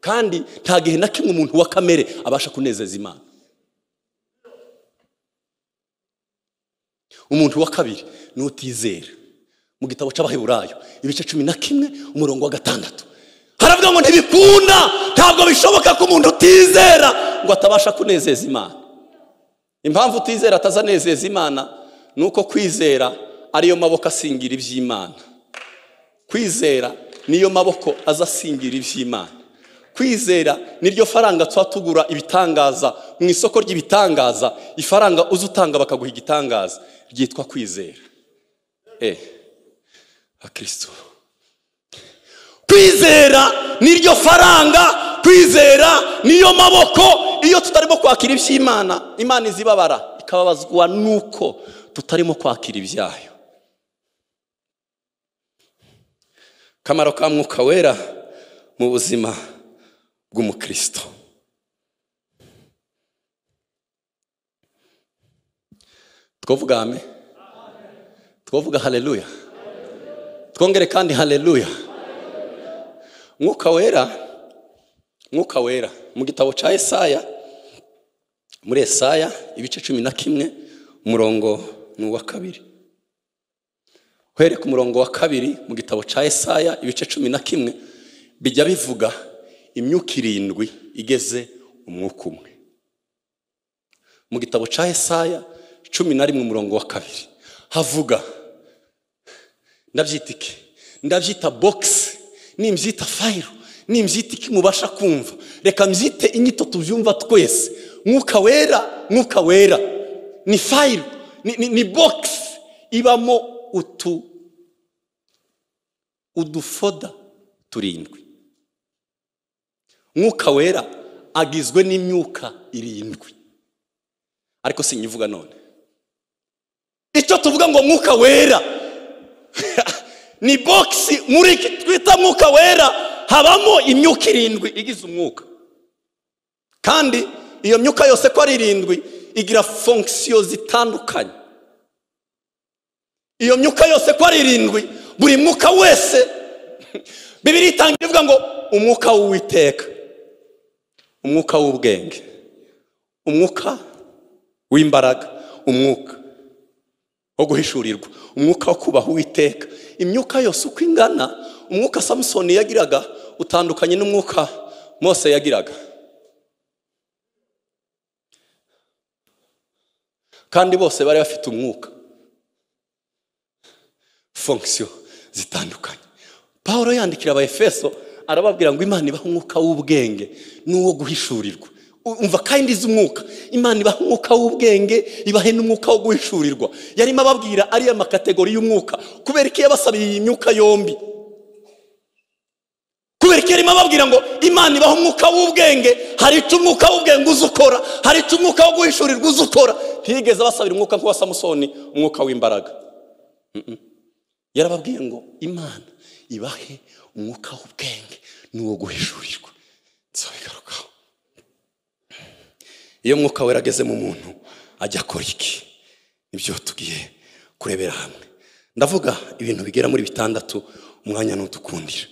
kandi nta gihe na kimwe umuntu wa kamere abasha kunezeza imana umuntu wa kabiri ni utizera mu gitabo cy'abaheburayo ibice cumi na kimwe umurongo wa gatandatu haravuga ngo ntibikunda ntabwo bishoboka ko umuntu utizera ngo atabasha kunezeza imana impamvu utizera atazanezeza imana ni uko kwizera ariyo maboko asingira iby'imana kwizera niyo maboko aza asingira iby'imana kwizera niryo faranga tuba tugura ibitangaza mu isoko ry'ibitangaza ifaranga uza utanga bakaguha igitangaza ryitwa kwizera eh akristo kwizera niryo faranga kwizera niyo maboko iyo tutarimo kwakira iby'imana imana izibabara ikababazwa nuko tutarimo kwakira ibyayo kamaro ka mwuka wera mu buzima bw'umukristo twavuga ame twavuga haleluya twongere kandi haleluya mwuka wera mwuka wera mu gitabo cya esaya muri esaya ibice cumi na kimwe umurongo ni uwa kabiri uhereye ku murongo wa kabiri mu gitabo cya Yesaya ibice cumi na kimwe bijya bivuga imyuka irindwi igeze umwuka umwe mu gitabo cya Yesaya cumi na rimwe umurongo wa kabiri havuga ndabyita iki ndabyita bogisi nimbyita fayiro nimbyita iki mubasha kumva reka mbyite inyito tubyumva twese mwuka wera mwuka wera ni fayiro ni- ni- ni bogisi ibamo utu udufoda turindwi mwuka wera agizwe n'imyuka irindwi ariko sinyivuga none icyo tuvuga ngo mwuka wera ni bogisi muri iki twita mwuka wera habamo imyuka irindwi igize umwuka kandi iyo myuka yose ko ari irindwi igira fonkisiyo zitandukanye iyo myuka yose ko ari irindwi buri mwuka wese bibiri itangira ivuga ngo umwuka w'uwiteka umwuka w'ubwenge umwuka w'imbaraga umwuka wo guhishurirwa umwuka wo kubaha uwiteka imyuka yose uko ingana umwuka samusoni yagiraga utandukanye n'umwuka mose yagiraga kandi bose bari bafite umwuka fonkisiyo zitandukanye paul yandikira abayefeso arababwira ngo imana ibaha umwuka w'ubwenge n'uwo guhishurirwa U- umva kandi izi umwuka imana ibaha umwuka w'ubwenge ibahe n'umwuka wo guhishurirwa yarimo ababwira ariya makategori y'umwuka kubera ko yabasabiye iyi myuka yombi kubera ko yarimo ababwira ngo imana ibaha umwuka w'ubwenge hari icyo umwuka w'ubwenge uza ukora hari icyo umwuka wo guhishurirwa uza ukora ntiyigeze abasabira umwuka nk'uwa samusoni umwuka w'imbaraga yarababwiye ngo imana ibahe umwuka w'ubwenge n'uwo guhishurirwa nzabigarukaho iyo umwuka wera ageze mu muntu ajya akora iki nibyo tugiye kurebera hamwe ndavuga ibintu bigera muri bitandatu umwanya ntutukundire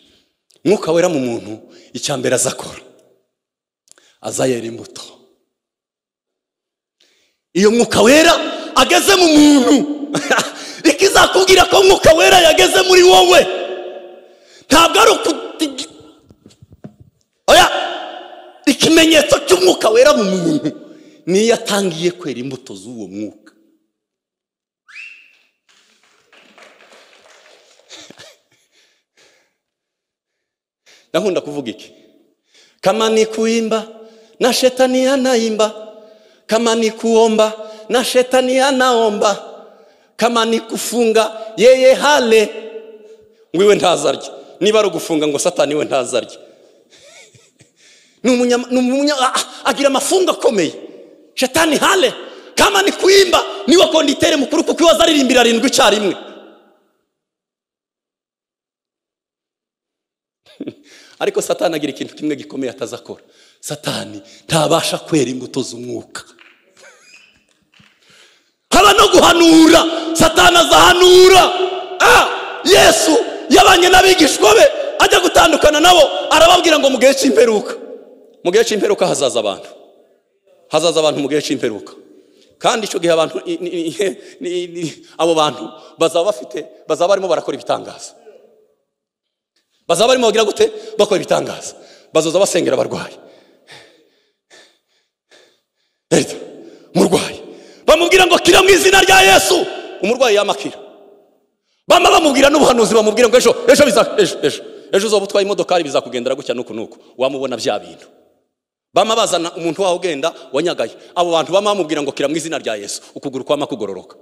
umwuka wera mu muntu icya mbere aza akora aza yera imbuto iyo mwuka wera ageze mu muntu ikizakubwira ko mwuka wera yageze muri wowe ntabwo ari ukuti oya ikimenyetso cy'umwuka wera mu muntu niyo atangiye kwera imbuto z'uwo mwuka ndakunda kuvuga iki kama ni kuimba na shetani anaimba kama ni kuomba na shetani anaomba kama ni kufunga yeye hale ngo iwe ntazarye niba ari ugufunga ngo satani we ntazarye ni umunya- ni umunya- ah, ah, agira amafungo akomeye shetani hale kama ni kuimba niwe konditere mukuru kuko iwe azaririmbira arindwi icyarimwe ariko satani agira ikintu kimwe gikomeye atazakora satani ntabasha kwera imbuto z'umwuka haba no guhanura satani azahanura Ah! yesu yabanye n'abigishwa be ajya gutandukana nabo arababwira ngo mu gihe cy'imperuka mu gihe cy'imperuka hazaza abantu hazaza abantu mu gihe cy'imperuka kandi icyo gihe abantu i- i- i- i- i- abo bantu bazaba bafite bazaba barimo barakora ibitangaza bazaba barimo bagira gute bakora ibitangaza bazoza basengera abarwayi leta umurwayi bamubwira ngo kira mu izina rya yesu umurwayi yamakira bama bamubwira n'ubuhanuzi bamubwira ngo ejo ejo biza ejo ejo ejo uzoba utwaye imodokari bizakugendera gutya nuku nuku wamubona bya bintu bama bazana umuntu wawe ugenda wanyagaye abo bantu bama bamubwira ngo kira mu izina rya yesu ukuguru kwama kugororoka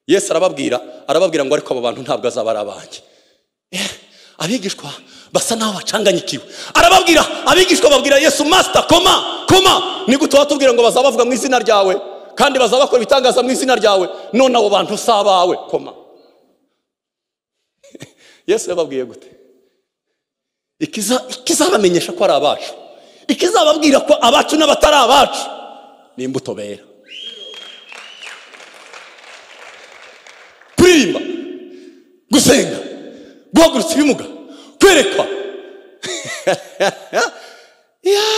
yesu arababwira arababwira ngo ariko abo bantu ntabwo azaba ari abanjye abigishwa basa naho bacanganyikiwe arababwira abigishwa babwira yesu masita koma koma ni gute watubwira ngo bazaba bavuga mu izina ryawe kandi bazaba bakora ibitangaza mu izina ryawe none abo bantu si abawe koma yesu yababwiye gute Ikiza- ikizabamenyesha ko ari abacu ikizababwira ko abacu n'abatari abacu ni imbuto bera kuririmba gusenga guhagurutsa ibimuga kwerekwa Ya!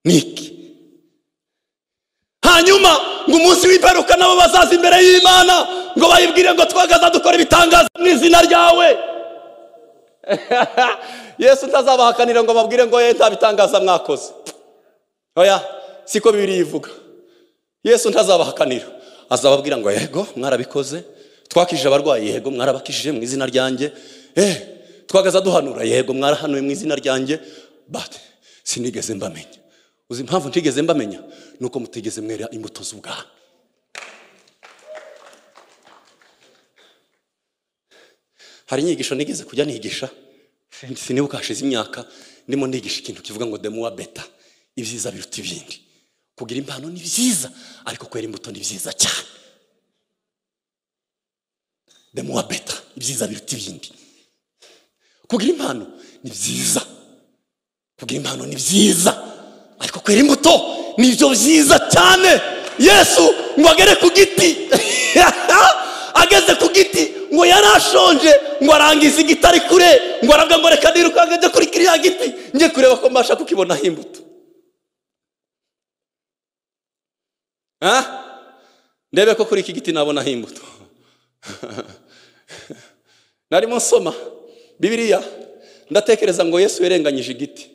ni iki hanyuma ngo umunsi w'imperuka nabo bazaza imbere y'imana ngo bayibwire ngo twagaza dukora ibitangaza mu izina ryawe yesu ntazabahakanira ngo babwire ngo ye nta bitangaza mwakoze oya siko bibiri ivuga yesu ntazabahakanira azababwira ngo yego mwarabikoze twakije abarwayi yego mwarabakishije mu izina ryanjye eh twagaza duhanura yego mwarahanuye mu izina ryanjye but sinigeze mbamenya uzi impamvu ntigeze mbamenya ni uko mutigeze mwera imbuto z'ubwami hari inyigisho nigeze kujya nigisha sinibuka hashize imyaka ndimo nigisha ikintu kivuga ngo demuwa beta ibyiza biruta ibindi kugira impano ni byiza ariko kwera imbuto ni byiza cyane demuwa beta ibyiza biruta ibindi kugira impano ni byiza kugira impano ni byiza ariko kwera imbuto ni ibyo byiza cyane yesu ngo agere ku giti ageze ku giti ngo yari ashonje ngo arangiza igiti ari kure ngo aravuga ngo reka nirukange njye kuri kiriya giti njye kureba ko mbasha kukibonaho imbuto Ah? ndebe ko kuri iki giti nabonaho imbuto narimo nsoma bibiriya ndatekereza ngo yesu yarenganyije igiti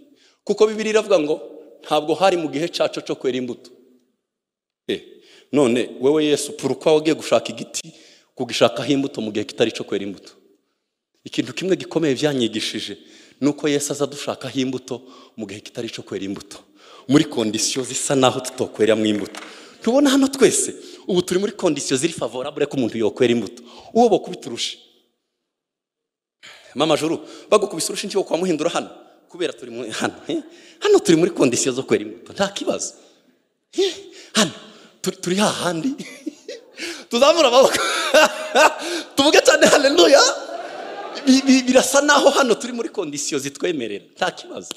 kuko bibiriya iravuga ngo ntabwo hari mu gihe cyacu cyo kwera imbuto Eh, none wowe yesu purukwa wagiye gushaka igiti kugishakaho imbuto mu gihe kitari cyo kwera imbuto ikintu kimwe gikomeye byanyigishije ni uko yesu aza dushakaho imbuto mu gihe kitari cyo kwera imbuto muri kondisiyo zisa naho tutokweramo imbuto tubona hano twese ubu turi muri kondisiyo ziri favorabure ko umuntu yokwera imbuto uwo bakubiturushe mama juru bagukubise urushinge wo kwamuhindura hano kubera turi muri hano eh? hano turi muri kondisiyo zo kwera imbuto nta kibazo Eh, hano turi- turi hahandi tuzamura amaboko tuvuge cyane haleluya Bi- bi- birasa naho hano turi muri kondisiyo zitwemerera nta kibazo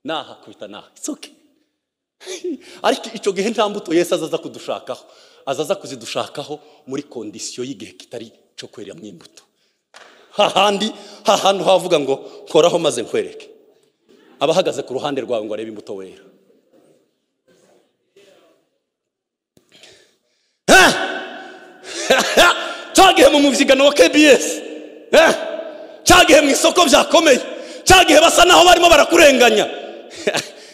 nahakubita naha it's okay ariko icyo gihe nta mbuto yesu azaza kudushakaho azaza kuzidushakaho muri kondisiyo y'igihe kitari cyo kwereramo imbuto hahandi hahantu havuga ngo nkoraho maze nkwereke abahagaze ku ruhande rwawe ngo arebe imbuto wera Eh! cyagihe mu mubyigano wa kbs Eh! cyagihe mu isoko byakomeye cyagihe basa naho barimo barakurenganya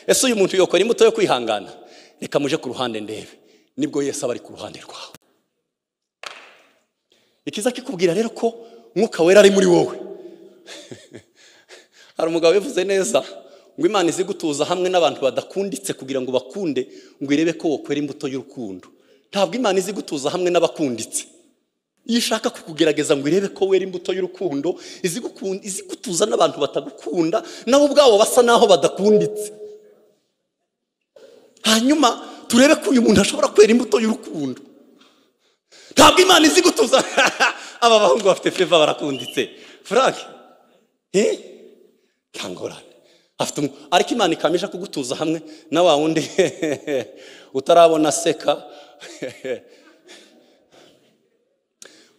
ese uyu muntu yokora imbuto yo kwihangana reka muje ku ruhande ndebe nibwo yesu aba ari ku ruhande rwawe ikiza kikubwira rero ko mwuka wera ari muri wowe hari umugabo bivuze neza ngo imana izi gutuza hamwe n'abantu badakunditse kugira ngo bakunde ngo irebe ko wokwera imbuto y'urukundo ntabwo imana izi gutuza hamwe n'abakunditse iyo ishaka kukugerageza ngo irebe ko wera imbuto y'urukundo izi gukun- izi gutuza n'abantu batagukunda nabo ubwabo basa naho badakunditse hanyuma turebe ko uyu muntu ashobora kwera imbuto y'urukundo ntabwo imana izi gutuza aba bahungu bafite feva barakunditse frank eh? nta ngorane afite umu- ariko imana ikamije kugutuza hamwe na wa wundi utarabona aseka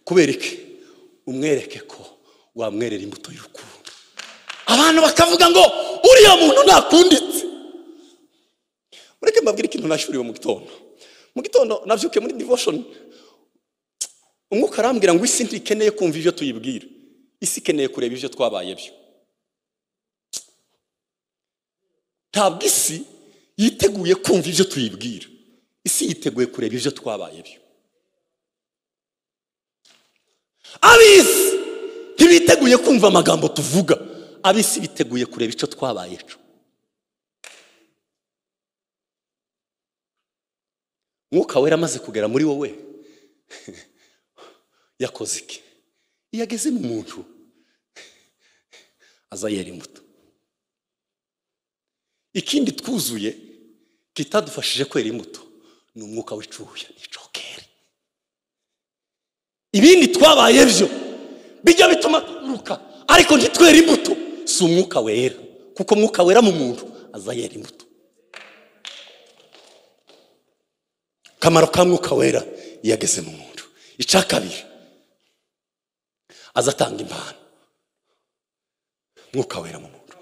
kubera iki umwereke ko wamwerera imbuto y'urukundo abantu bakavuga ngo uriya muntu ntakunditse mureke mbabwire ikintu nashyuriwe mu gitondo mu gitondo nabyuke muri devotion umwuka arambwira ngo isi ntikeneye kumva ibyo tuyibwira isi ikeneye kureba ibyo twabaye byo ntabwo isi yiteguye kumva ibyo tuyibwira isi yiteguye kureba ibyo twabaye byo ab'isi ntibiteguye kumva amagambo tuvuga ab'isi biteguye kureba icyo twabaye cyo mwuka wera amaze kugera muri wowe yakoze iki iyo ageze mu muntu aza yera imbuto ikindi twuzuye kitadufashije kwera imbuto ni umwuka w'icuya n'icokere ibindi twabaye byo bijya bituma turuka ariko ntitwere imbuto si umwuka wera kuko umwuka wera mu muntu aza yera imbuto akamaro ka mwuka wera iyo ageze mu muntu icya kabiri aza atanga impano mwuka wera mu muntu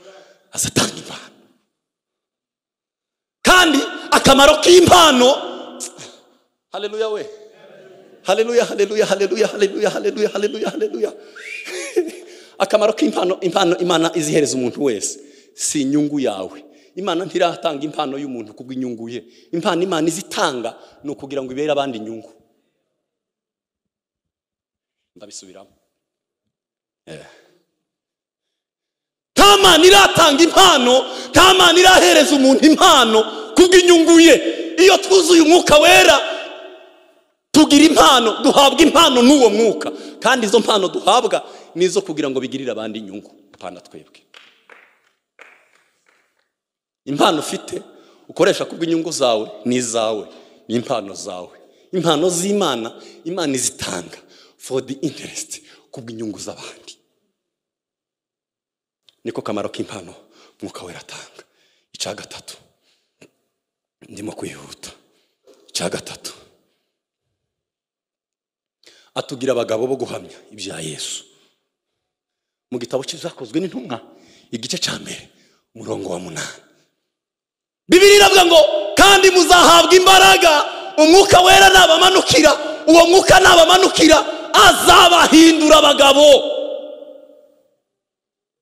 aza atanga impano kandi akamaro k'impano haleluya we haleluya haleluya haleluya haleluya haleluya haleluya haleluya akamaro k'impano impano imana izihereza umuntu wese si inyungu yawe imana ntiratanga impano y'umuntu kubwo inyungu ye impano imana izitanga ni ukugira ngo ibere abandi inyungu ndabisubiramo Eh. nta mana iratanga impano nta mana irahereza umuntu impano kubw'inyungu ye iyo twuzuye umwuka wera tugira impano duhabwa impano n'uwo mwuka kandi izo mpano duhabwa ni izo kugira ngo bigirire abandi inyungu pana twebwe impano ufite ukoresha kubw'inyungu zawe ni izawe ni impano zawe impano z'imana imana izitanga for the interest kubw'inyungu z'abandi niko kamaro k'impano mwuka wera atanga icya gatatu ndimo kwihuta icya gatatu atugira abagabo bo guhamya ibya yesu mu gitabo cyakozwe n'intumwa igice cya mbere umurongo wa munani bibiri iravuga ngo kandi muzahabwa imbaraga umwuka wera nabamanukira uwo mwuka nabamanukira azabahindura abagabo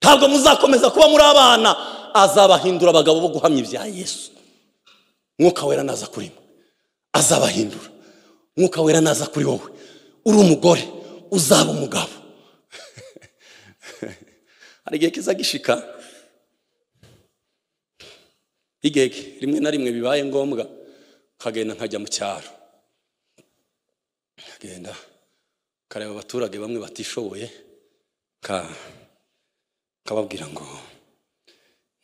ntabwo muzakomeza kuba muri abana azabahindura abagabo bo guhamya ibya yesu mwuka wera naza kuri mwe azabahindura mwuka wera naza kuri wowe uri umugore uzaba umugabo hari igihe kiza gishika igihe rimwe na rimwe bibaye ngombwa nkagenda nkajya mu cyaro nkagenda nkareba abaturage bamwe batishoboye nka- nkababwira ngo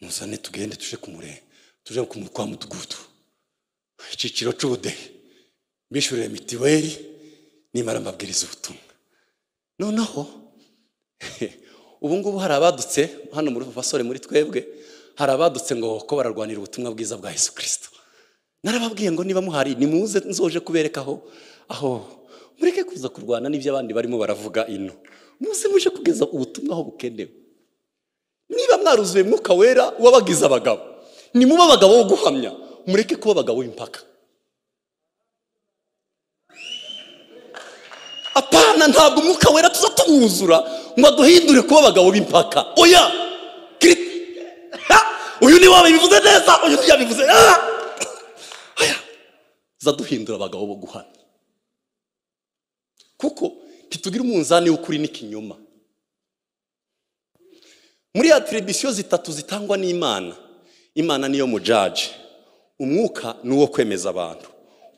muzane tugende tuje kumure tuje kumu- kwa mudugudu icyiciro cy'ubudehe mbishyurire mitiweli nimara mbabwiriza ubutumwa noneho ubu ngubu hari abadutse hano muri basore muri twebwe hari abadutse ngo ko bararwanira ubutumwa bwiza bwa yesu kirisito narababwiye ngo niba muhari nimuze nzoje kubereka aho aho mureke kuza kurwana n'ibyo abandi barimo baravuga ino muze muje kugeza ubutumwa aho bukenewe niba mwaruzuye mwuka wera wabagize abagabo nimuba abagabo bo guhamya mureke kuba abagabo b'impaka apana ntabwo umwuka wera tuza tuwuzura ngo aduhindure kuba abagabo b'impaka oya Kiri- Ha! uyu ni wawe bivuze neza uyu ntiyabivuze Ah! oya za duhindura abagabo bo guhamya kuko ntitugira umunzani w'ukuri n'ikinyoma muri atiribisiyo zitatu zitangwa n'imana imana niyo mujaje umwuka ni uwo kwemeza abantu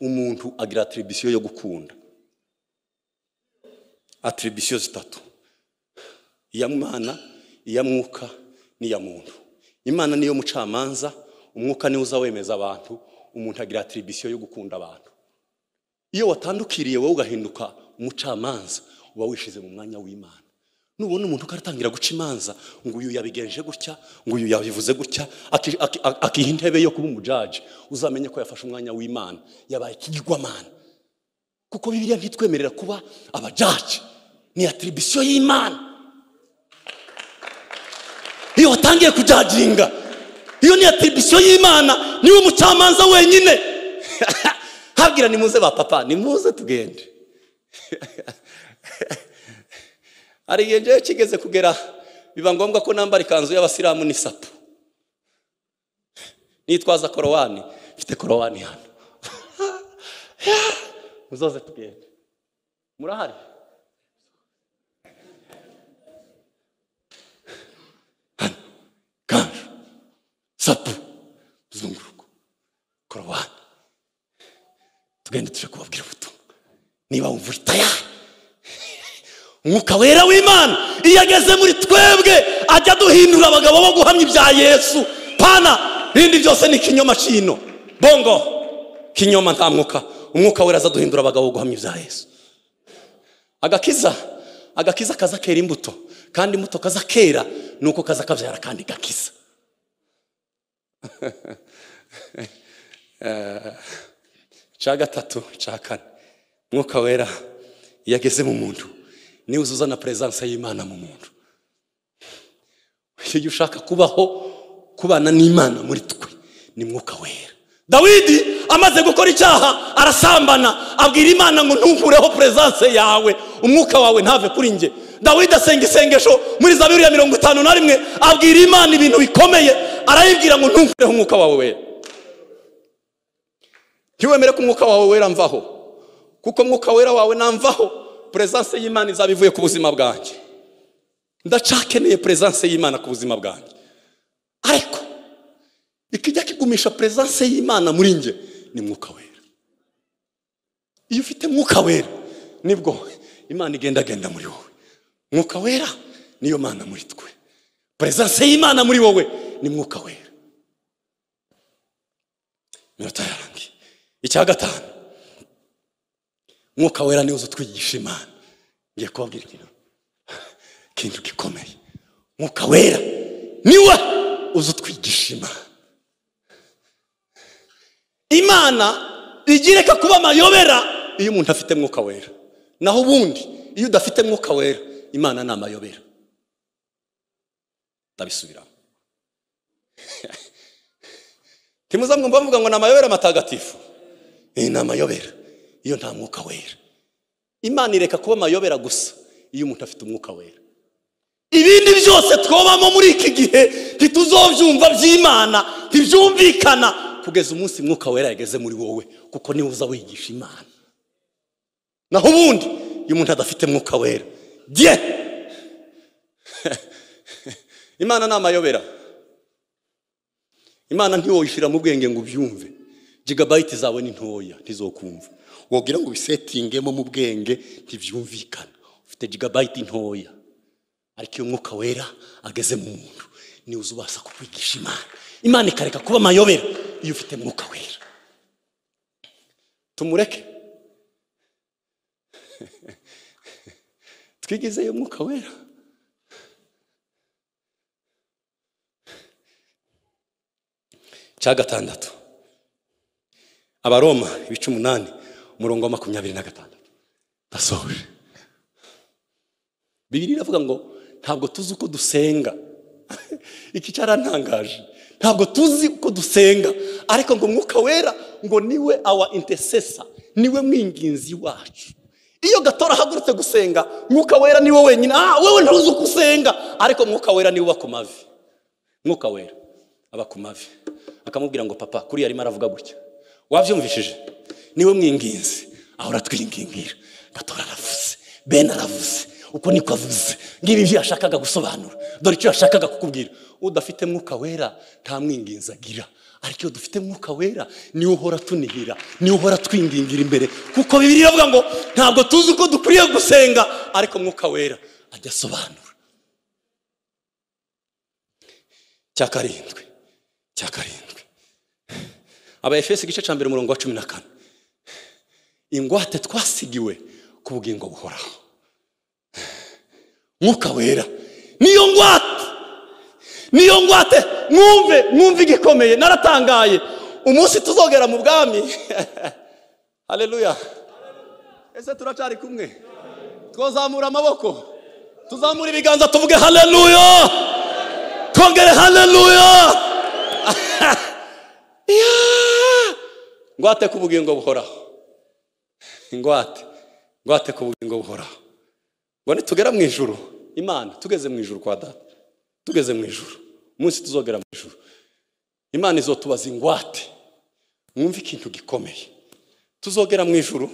umuntu agira atiribisiyo yo gukunda atiribisiyo zitatu iya mwana iya mwuka n'iya muntu imana niyo mucamanza umwuka niwo uza wemeza abantu umuntu agira atiribisiyo yo gukunda abantu iyo watandukiriye wowe ugahinduka umucamanza uba wishize mu mwanya w'imana nubona umuntu ukaratangira guca imanza ngo uyu yabigenje gutya ngo uyu yabivuze gutya aki- aki- aki- akiha intebe yo kuba umujaji uzamenye ko yafashe umwanya w'imana yabaye ikigirwamana kuko bibiliya ntitwemerera kuba abajaji ni atiribisiyo y'imana iyo watangiye kujaginga iyo ni atiribisiyo y'imana niwe umucamanza wenyine habwira nimuze ba papa nimuze tugende hari igihe njyewe kigeze kugera biba ngombwa ko nambara ikanzu y'abasilamu n'isapu nitwaza korowani mfite korowani hano muzoze tugende murahari kanju sapu zunguruko korowani tugende tuje kubabwira ubutumwa niba wumva uri tayari umwuka wera w'imana iyo ageze muri twebwe ajya duhindura abagabo bo guhamya ibya yesu pana ibindi byose ni ikinyoma cyino bongo kinyoma nta mwuka umwuka wera aza duhindura abagabo bo guhamya ibya yesu agakiza agakiza kaza kera imbuto kandi imbuto kaza kera ni uko kaza kabyara kandi gakiza cya gatatu cya kane mwuka wera iyo ageze mu muntu niwe uzuzana peresanse y'imana mu muntu iyo ushaka kubaho kubana n'imana muri twe ni mwuka wera dawidi amaze gukora icyaha arasambana abwira imana ngo ntukureho perezanse yawe umwuka wawe ntave kuri njye dawidi asenga isengesho muri za bibiri ya mirongo itanu na rimwe abwira imana ibintu bikomeye arayibwira ngo ntukureho umwuka wawe wera ntiwemere ko umwuka wawe wera mvaho kuko umwuka wera wawe namvaho perezanse y'imana izaba ivuye ku buzima bwanjye ndacakeneye perezanse y'imana ku buzima bwanjye ariko ikijya kigumisha perezanse y'imana muri njye ni mwuka wera iyo ufite mwuka wera nibwo imana igendagenda muri wowe mwuka wera niyo mana muri twe perezanse y'imana muri wowe ni mwuka wera iminota yarangiye icya gatanu mwuka wera niwo utwigisha imana ngiye kubabwira ikintu ikintu gikomeye mwuka wera niwe uzi utwigisha imana imana igireka kuba amayobera iyo umuntu afite mwuka wera naho ubundi iyo udafite mwuka wera imana ni amayobera ndabisubiramo ntimuzamwumva bavuga ngo ni amayobera matagatifu iyi ni amayobera iyo nta mwuka wera imana ireka kuba amayobera gusa iyo umuntu afite umwuka wera ibindi byose twobamo muri iki gihe ntituzobyumva by'imana ntibyumvikana kugeza umunsi mwuka wera yageze muri wowe kuko niwe uza wigisha imana naho ubundi iyo umuntu adafite mwuka wera jye imana ni amayobera imana ntiwoyishyira mu bwenge ngo ubyumve jigabayiti zawe ni ntoya ntizokumva wabwira ngo ubisetingemo mu bwenge ntibyumvikana ufite jigabayiti ntoya ariko iyo umwuka wera ageze mu muntu niwe uza ubasha kukwigisha imana imana ikareka kuba amayobera iyo ufite mwuka wera tumureke twigezeyo mwuka wera cya gatandatu abaroma ibice umunani umurongo wa makumyabiri na gatandatu ndasohoje bibiri iravuga ngo ntabwo tuzi uko dusenga iki cyarantangaje ntabwo tuzi uko dusenga ariko ngo umwuka wera ngo niwe awa intesesa niwe mwinginzi wacu iyo gatora ahagurutse gusenga mwuka wera niwe wenyine ah wowe ntuzi uko usenga ariko mwuka wera niwe uba ku mavi mwuka wera aba ku mavi akamubwira ngo papa kuriya arimo aravuga gutya wabyumvishije niwe mwinginzi ahora twingingira gatora aravuze bene aravuze uko niko avuze ngibi ibyo yashakaga gusobanura dore icyo yashakaga kukubwira udafite mwuka wera nta mwinginzi agira ariko iyo dufite mwuka wera niwe uhora tunihira niwe uhora twingingira imbere kuko bibiri iravuga ngo ntabwo tuzi uko dukwiriye gusenga ariko mwuka wera ajya asobanura cya karindwi cya karindwi aba efesi igice cya mbere umurongo wa cumi na kane ingwate twasigiwe ku bugingo buhoraho mwuka wera niyo ngwate niyo ngwate mwumve mwumve igikomeye naratangaye umunsi tuzogera mu bwami hareruya ese turacyari kumwe twazamura amaboko tuzamura ibiganza tuvuge hareruya twongere hareruya ngwate ku bugingo buhoraho ingwate ngwate ku bugingo buhoraho ngo nitugera mu ijoro imana tugeze mu ijoro kwa data tugeze mu ijoro umunsi tuzogera mu ijoro imana izotubaza ingwate mwumve ikintu gikomeye tuzogera mu ijoro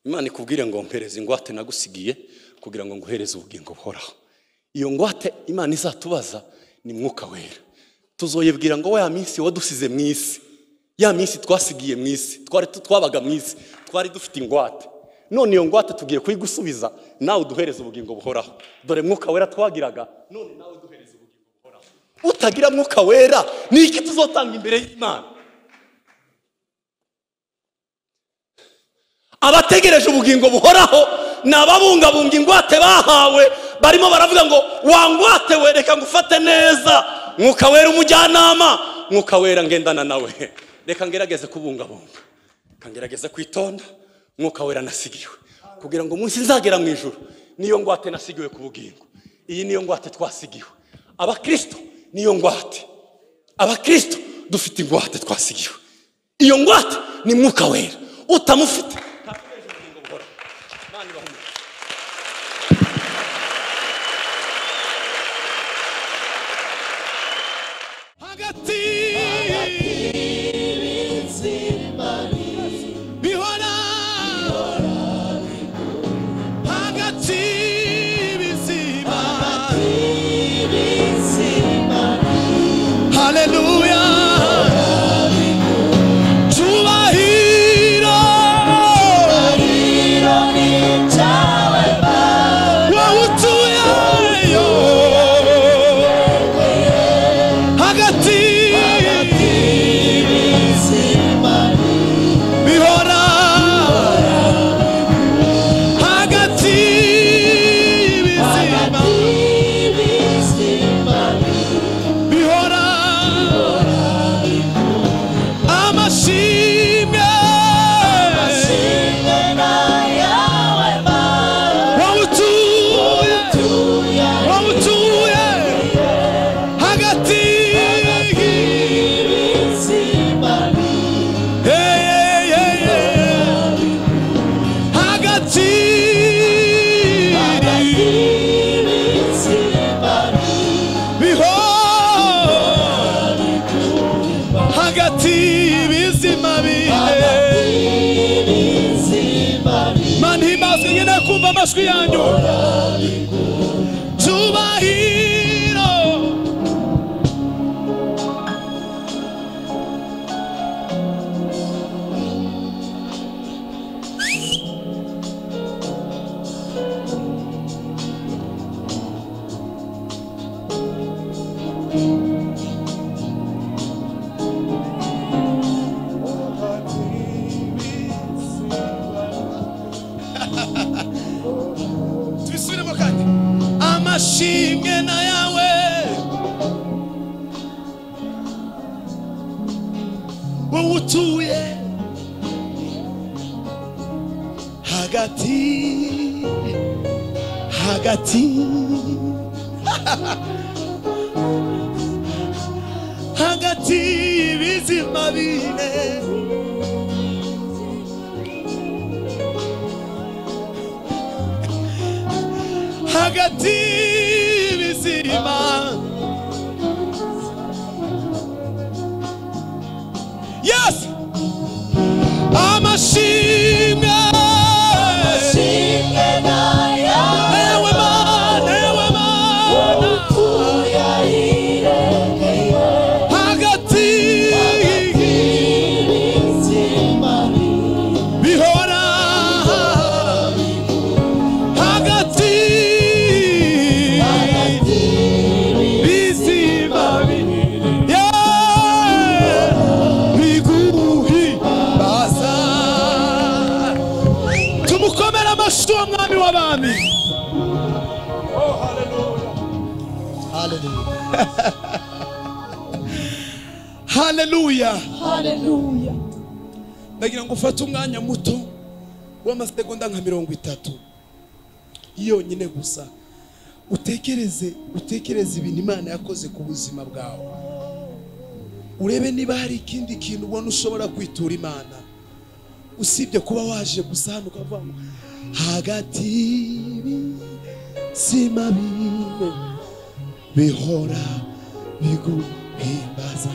imana ikubwire ngo mpereze ingwate nagusigiye kugira ngo nguhereze ubugingo buhoraho iyo ngwate imana izatubaza ni mwuka wera tuzoyibwira ngo ya minsi wadusize mu isi ya minsi twasigiye mu isi twari twabaga mu isi twari dufite ingwate none iyo ngwate tugiye kuyigusubiza nawe uduhereza ubugingo buhoraho dore mwuka wera twagiraga none nawe uduhereza ubugingo buhoraho utagira mwuka wera ni iki tuzotanga imbere y'imana abategereje ubugingo buhoraho ni ababungabunga ingwate bahawe barimo baravuga ngo wangwate we reka ngufate neza mwuka wera umujyanama mwuka wera ngendana nawe reka ngerageze kubungabunga reka ngerageze kwitonda mwuka wera nasigiwe kugira ngo umunsi nzagera mu ijoro niyo ngwate nasigiwe ku bugingo iyi niyo ngwate twasigiwe abakristo niyo ngwate abakristo dufite ingwate twasigiwe iyo ngwate ni mwuka wera utamufite hagati bihora hagati y'ibizima haleluya cyubahiro wowe utuyeyo hagati bihora hagati y'ibizima bihora amashimwe wowe utuye wowe utuye hagati Hey, hey, hey, hey. hagati bihora hagati y'ibizima bihe mani himbazwe nkeneye kumva amajwi yanyu cyubahiro tubisubiremo kandi amashimwe na yawe wowe utuye hagati hagati hagati y'ibizima bine hagati y'ibizima yes amashimwe ewe mana ewe mana hagati bihora hagati bizima yeah biguhi baza tumukomere amashyi uwo mwami w'abami haleluya ndagira ngo ufate umwanya muto w'amasegonda nka mirongo itatu yonyine gusa utekereze utekereze ibintu imana yakoze ku buzima bwawe urebe niba hari ikindi kintu ubona ushobora kwitura imana usibye kuba waje gusa hano ukavuga ngo hagati y'ibizima bine bihora biguhimbaza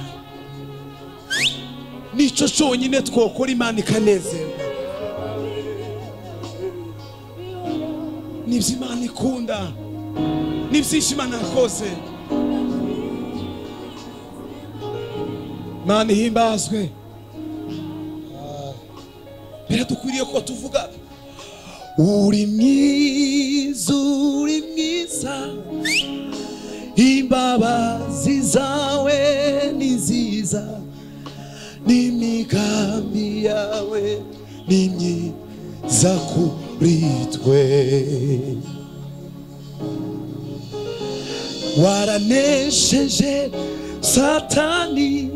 nicyo cyonyine twokora imana ikanezerwa nibyo imana ikunda n'ibyinshi imana yakoze imana ihimbazwe biradukwiriye ko tuvuga uri mwiza uri mwiza imbabazi zawe ni nziza n'imigambi yawe ni myiza kuri twe waranesheje satani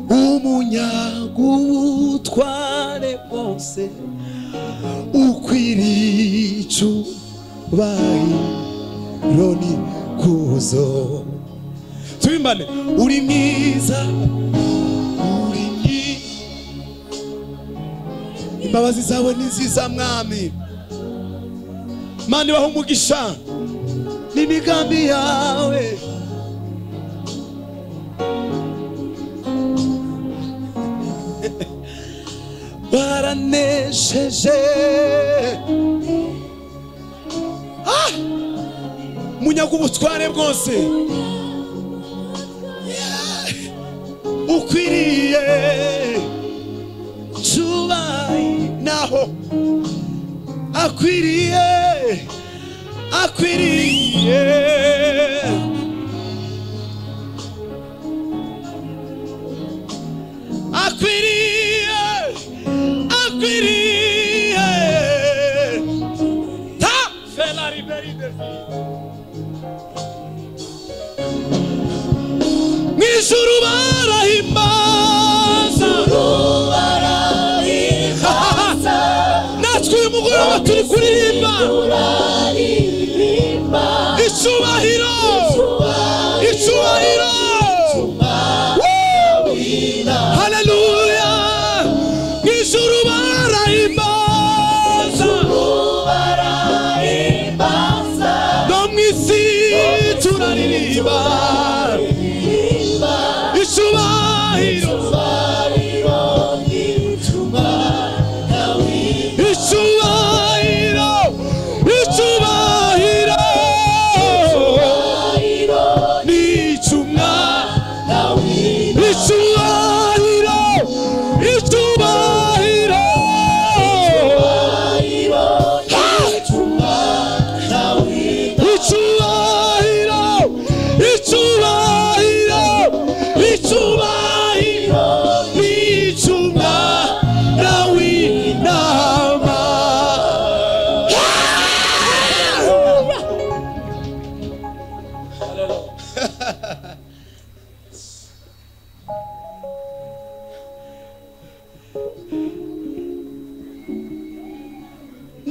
umunyagubutware bwose ukwiriye icyubahiro ni kuzo tubimane uri mwiza uri mwiza imbabazi zawe ni nziza mwami mana ibaha umugisha n'imigambi yawe baranesheje Ah! munyaga ubutware bwose ukwiriye cubaye naho akwiriye akwiriye akwiriye akwiriye ta fela riberi mw'ijuru barahimbaza natwe uyu mugoroba turi kuririmba icubahiro icubahiro haleluya mw'ijuru barahimbaza no mw'isi turaririmba icubahiro icubahiro icubahiro ni icumwami icubahiro icubahiro Ha! icubahiro icubahiro icubahiro ni icumwana w'intama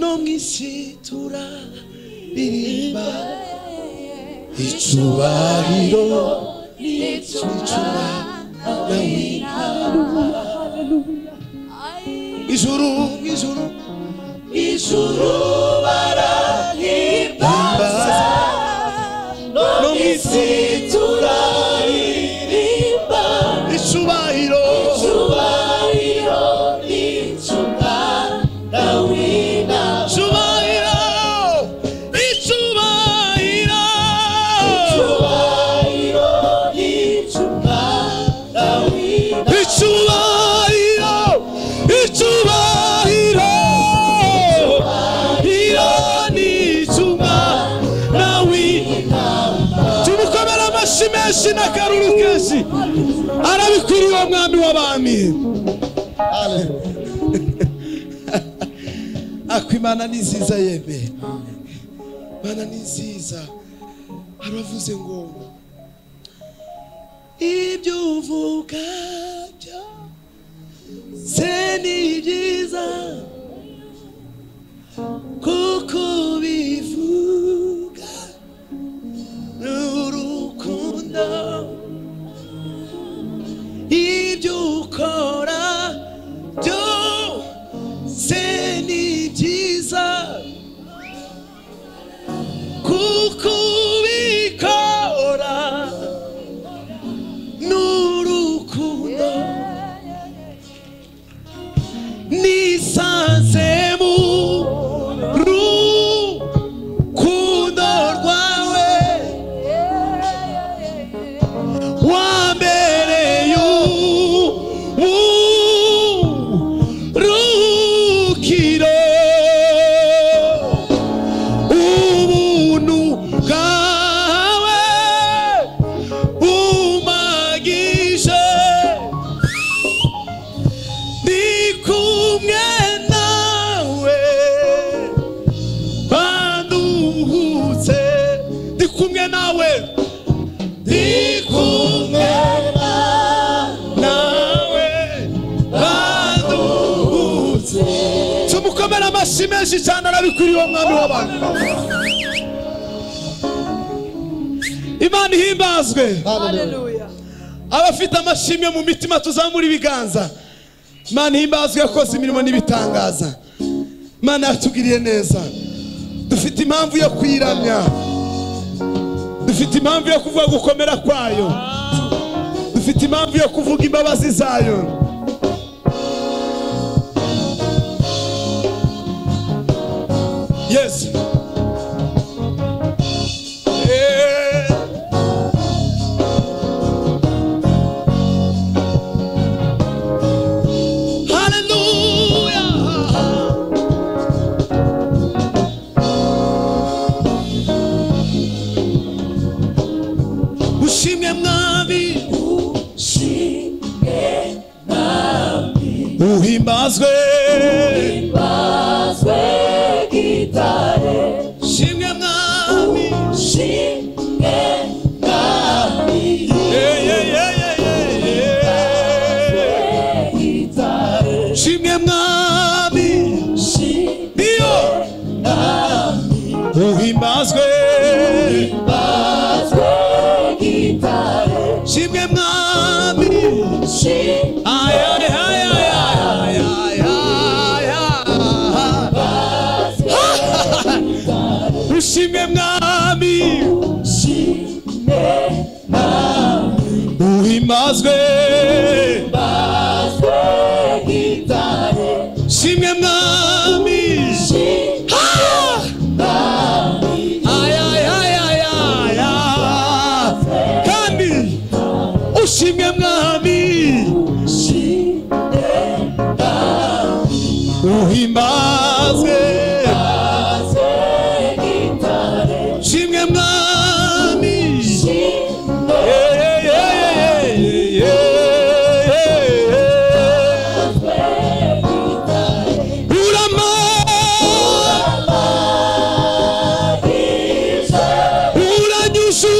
no mu isi turaririmba icubahiro ijuru ijuru imbaza no mu isi icubahiro icubahiro icubahiro icubahiro icubahiro iyo ni icumwana w'intama tumukomere amashyi menshi n'akaruru kenshi arabikwiriye uwo mwami w'abami akwimana ni nziza yeme mana ni nziza haravuze ngo ibyo uvuga byose ni byiza kuko bivuga n'urukundo ibyo ukora byose ni byiza kuko ubikora n'urukundo nisanze mu rukundo rwawe wambereye uburukiro ubuntu bwawe bumagije ndi kumwe nawe banduhutse ndi kumwe nawe ndi kumwe nawe banduhutse tumukomere amashyi menshi cyane arabikwiriye uwo mwami w'abantu imana ihimbazwe Hallelujah. abafite amashimwe mu mitima tuzamura ibiganza imana ihimbazwe yakoze imirimo n'ibitangaza imana yatugiriye neza dufite impamvu yo kwiramya dufite impamvu yo kuvuga gukomera kwayo dufite impamvu yo kuvuga imbabazi zayo yesu Eh. Hallelujah. Ushimwe mwami uhimbazwe ushimwe mwami Yeah, yeah, yeah, yeah, yeah, yeah. ushimwe mwami niyo uhimbazwe ushimwe mwami Ay, ay, ay, ay, ay, ay, ay, ay, ay. ushimwe mwami uhimbazwe ushimwe mwami Ah! Ay, ay, ay, ay, ay, ay. kandi ushimwe mwami uhimbazwe ushimwe mwami Yeah, yeah, yeah, yeah, yeah, yeah, yeah. Urama uranyuzu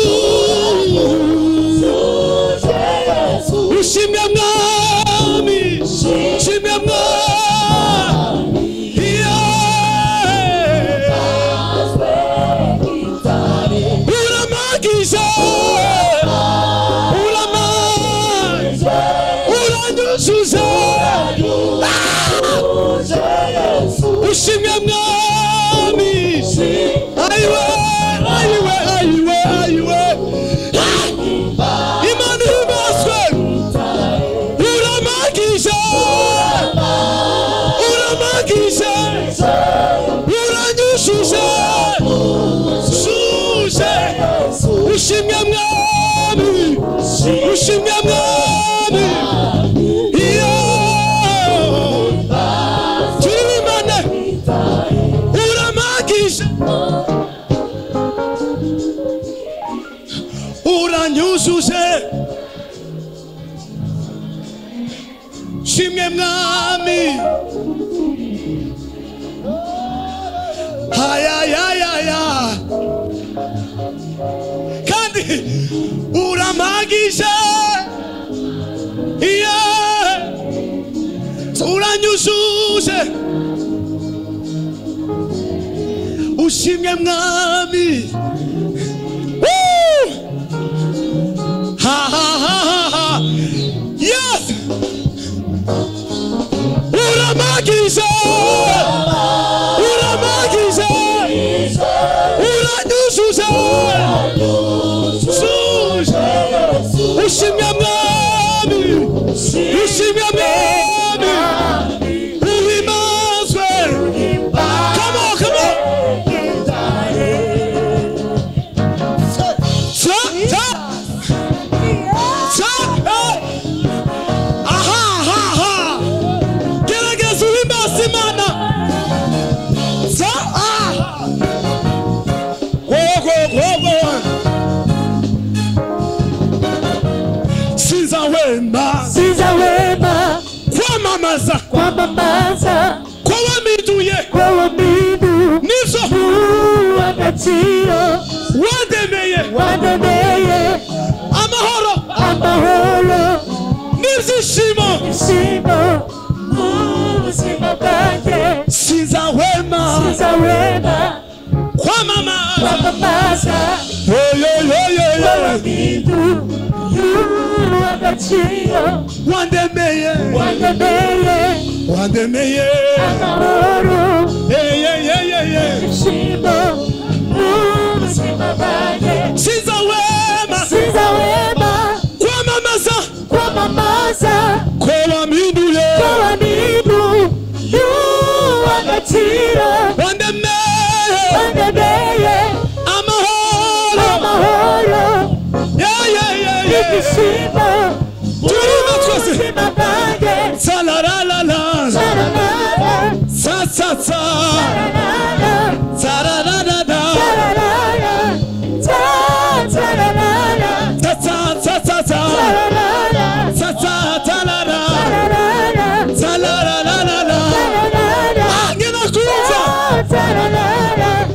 ushimwe mwami ushimwe mwami Yeah. uramagiza uramagiza uranyuzuza ushimwe mwami ayiwe ayiwe ayiwe ayiwe Ah! imana ihimazwe uramagiza uramagiza uranyuzuza zuje ushimwe mwami ushimwe mwami iyo turi bane uramagisha uranyujuje shimwe mwami ayayayaya kandi uramagije iyo uranyujuje ushimwe mwami Woo! ha ha ha ha ha yes uramagiza uramagiza uranyuzuza zuje ushimwe mwami ushimwe mwami uhimazwe come on come on Ta, ta, ta, eh. Aha, aha, aha. Gerageza uhimbaze Imana. Ta, ah. Wo, wo, wo, wo. Sinzawema Sizawema kwamamaza kwamamaza kwawamiduye kwawamidu nivyo uwagaciro wademeye wanemeye amahoro amahoro n'ibyishimo ishimo mu buzima bwanjye sinzahwema sizawema kwamamaza kwamamaza Yo, yo, yo, yo, yo. abamidu y'uw'agaciro wandemeye wandemeye wandemeye amahoro Hey, yeah, yeah, yeah, yeah. ibyishimo n'ubuzima bwanjye siza wema siza wema kwamamaza kwamamaza ko wampinduye abamidu y'uw'agaciro wandemeye wandemeye amahoro amahoro Yeah, yeah, yeah, yeah. ibyishimo turimo twese n'ubuzima bwanjye sarararara sararara sasasa sararara sarararara sasasasa sasatarara sarararara ange nakumva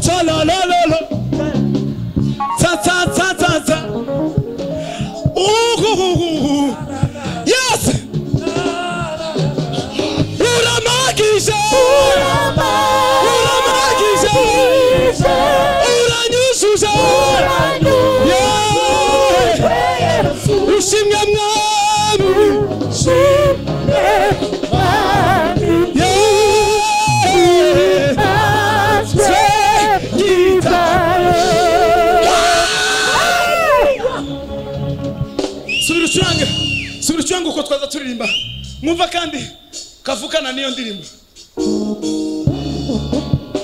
sarararara sasasasa uhuhuhuhu yes uramagisha uramagisha uranyuzuza yeah. ushimwe mwami yeee subira ucurange subira ucurange uko twaza turirimba mwumva kandi kavukana n'iyo ndirimbo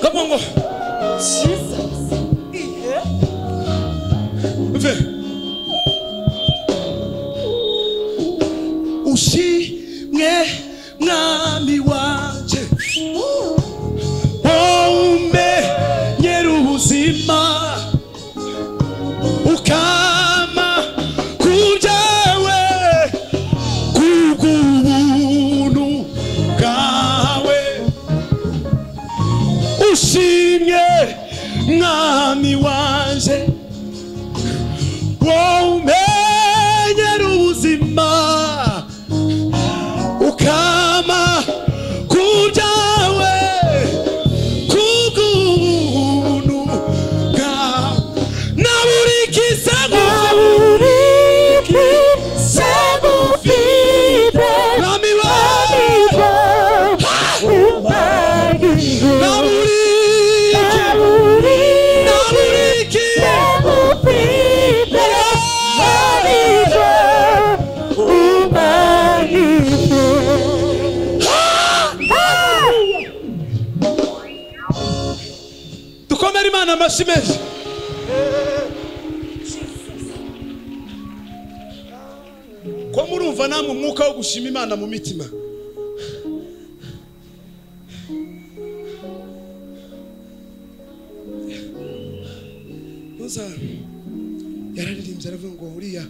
kabongo ve ushimwe mwami wanje wawumenyera ubuzima ukama kubyawe kubw'ubuntu bwawe ushimye mwami wanje wawumenyera ubuzima ukama kubyawe kubw'ubuntu bwawe na buri kisagufi mwami wawe na buri ki- na buri ki- dukomere imana amashyi menshi ko murumva namwe umwuka wo gushima imana mu mitima muza yararirimbye aravuga ngo uriya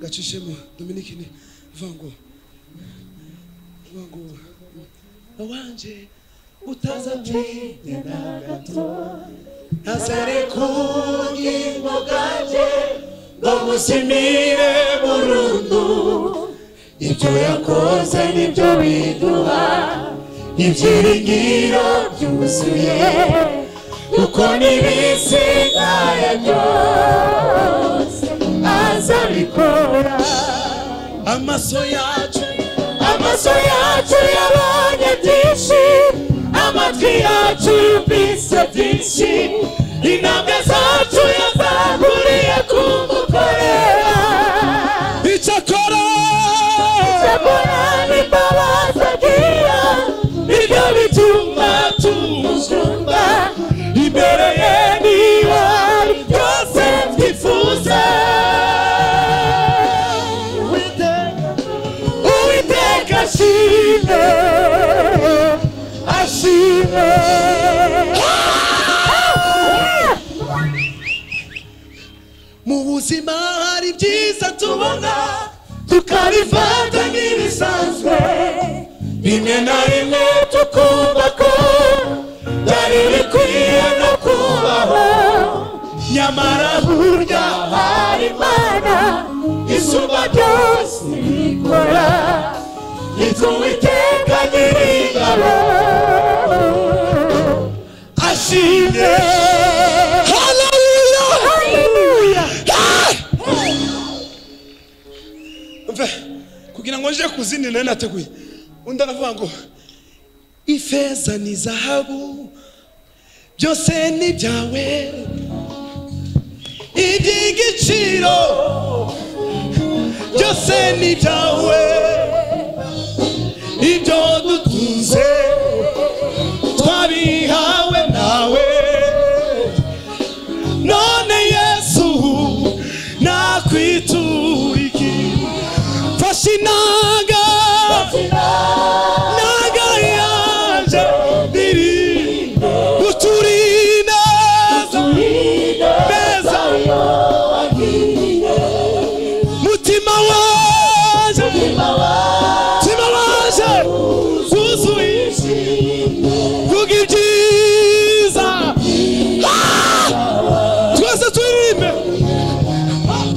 gacishemo dominike ni avuga ngo avuga ngo awanje utaza twite na gato ntazare ku bw'ingo bwanjye ngo mushimire burundu ibyo yakoze nibyo biduha ibyiringiro byuzuye kuko n'ibisigaye azabikora amaso yacu amaso yacu yabonye byinshi amatwi yacu yumvise byinshi intambwe zacu yazahuriye ku mukorera icyakora cyakora n'imbabazi agira nibyo bituma tumujumba imbere ye niba hari byose twifuza uwiteka ashime ashime mu buzima hari byiza tubona tukabifata nk'ibisanzwe bimwe na rimwe tukumva ko byari bikwiye no kubaho nyamara burya hari imana isumba byose ikora nitwe uwiteka nyir'ingabo ashimye tubajije ku zindi nari nateguye undi aravuga ngo ifeza ni zahabu byose ni byawe iby'igiciro byose ni byawe ibyo dutunze twabihawe nawe none yesu nakwituriki mfashe inanga naga yanje iri uturinde meza mutima waje mutima waje wuzuye vuga ibyiza Ah! twese turirimbe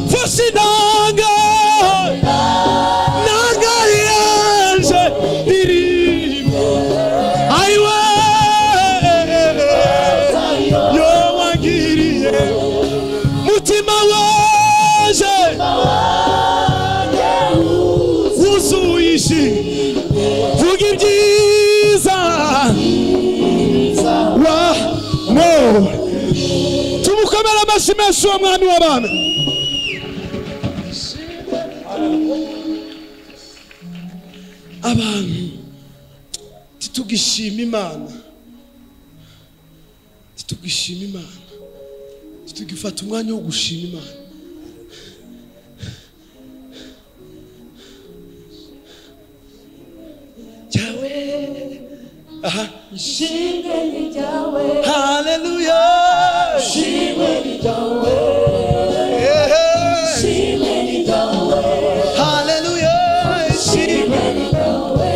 mfashe inanga nanga yanje irimbe ayiwe yo wagiriye mutima waje wuzuye ishi vuga ibyiza wa no tumukomere amashyi menshi uwo mwami w'abami abantu titugishima imana titugishima imana titugifata umwanya wo gushima imana cyawe aha ishimwe ni ryawe haleluya ishimwe ni ryawe ishimwe ni ryawe haleluya ishimwe ni ryawe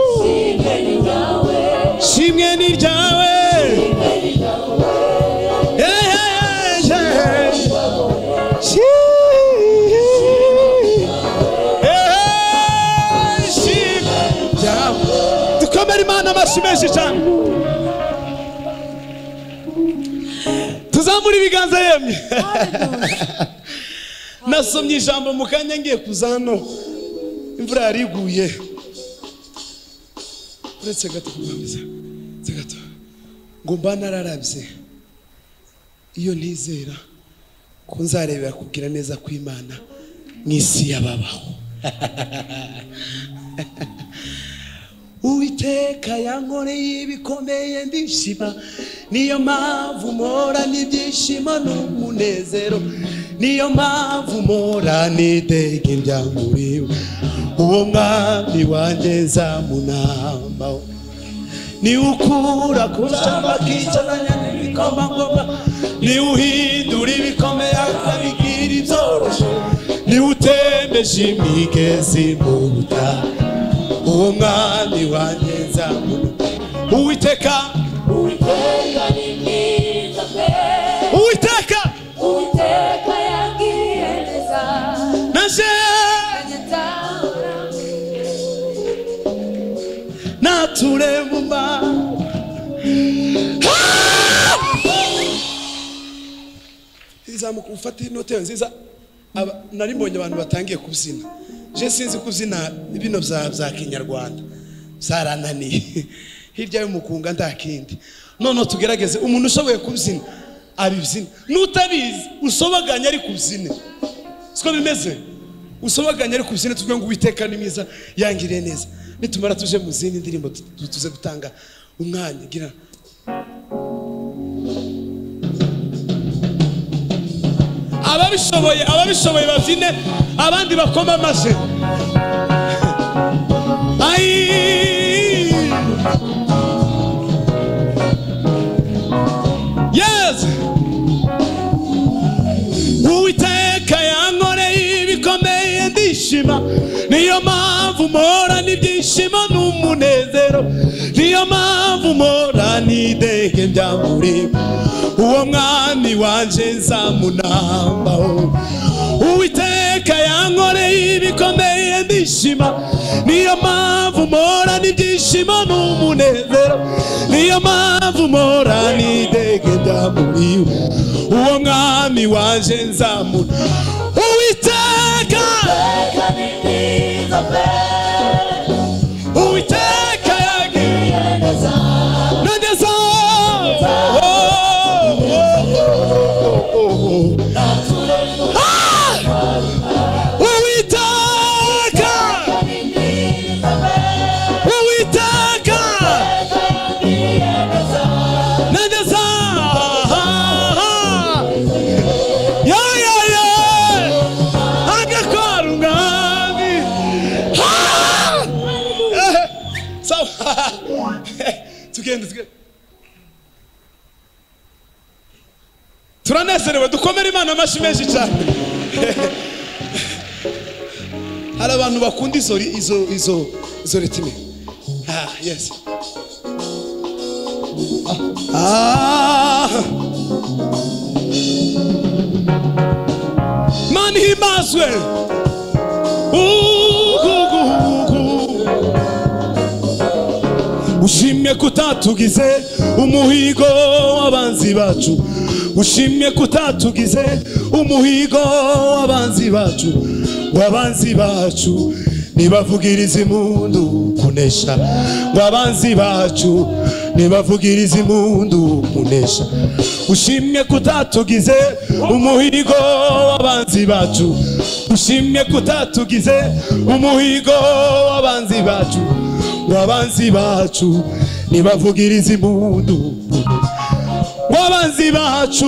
ishimwe ni ryawe shimwe ni ryawe Eh, eh, eh, eh. Shi- Eh, eh, shimwe ryawe. dukomere imana amashyi menshi cyane tuzamure ibiganza yemye nasomye ijambo mu kanya ngiye kuza hano imvura yariguye uretse gato kubanza uretse gato ngo mba nararabye iyo ntizera ko nzarebera kugira neza kw'imana mu isi y'ababaho uwiteka yankoreye ibikomeye ndishima niyo mpamvu mpora n'ibyishimo n'umunezero niyo mpamvu mpora n'iteka irya muri we uwo mwami wanjye nzamunambaho niwukura ku cyamba k'icyazanya n'ibikomangoma niwuhindura ibikomeye akabigira ibyoroshye niwutembeje imigezi mu butaha uwo mwami wanjye nzamuna uwiteka uwiteka ni mwiza pe uwiteka uwiteka yagiriye neza naje nature mu mbaho izamuka ufate inote nziza Aba- nari mbonye abantu batangiye kubyina je sinzi kubyina bino bya bya kinyarwanda zarananiye hirya y'umukunga nta kindi noneho tugerageze umuntu ushoboye kubyina abibyina n'utabizi usobaganye ari kubyine siko bimeze usobaganye ari kubyina tuvuge ngo uwiteka ni mwiza yangiriye neza nitumara tuje mu zindi ndirimbo tu- tu- tuze gutanga umwanya gira ababishoboye ababishoboye babyine abandi bakoma amashyi Ayi. yes uwiteka yankoreye ibikomeye ndishima niyo mpamvu mpora n'ibyishimo n'umunezero niyo mpamvu mpora n'idege bya muri uwo mwami wanje nzamunambaho uwiteka yankoreye ibikomeye ndishima niyo mpamvu mpora n'ibyishimo n'umunezero niyo mpamvu mpora n'idege bya muri uwo mwami waje nzamuna uwiteka Uwiteka ni mwiza uwiteka yagiye nageza uwiteka uwiteka nageza yayaye agakora umwami Ah! sawa tugende tugende turanezerewe dukomere imana amashyi menshi cyane hari abantu bakunda izo izo izo izo ritime ah yes ah mani himbazwe ugugugu ushimye ko utatugize umuhigo w'abanzi bacu ushimye ko utatugize umuhigo w'abanzi bacu w'abanzi bacu nibavugiriza impundu kunesha w'abanzi bacu nibavugiriza impundu kunesha ushimye ko utatugize umuhigo w'abanzi bacu ushimye ko utatugize umuhigo w'abanzi bacu wabanzi bacu nibavugiriza impundu wabanzi bacu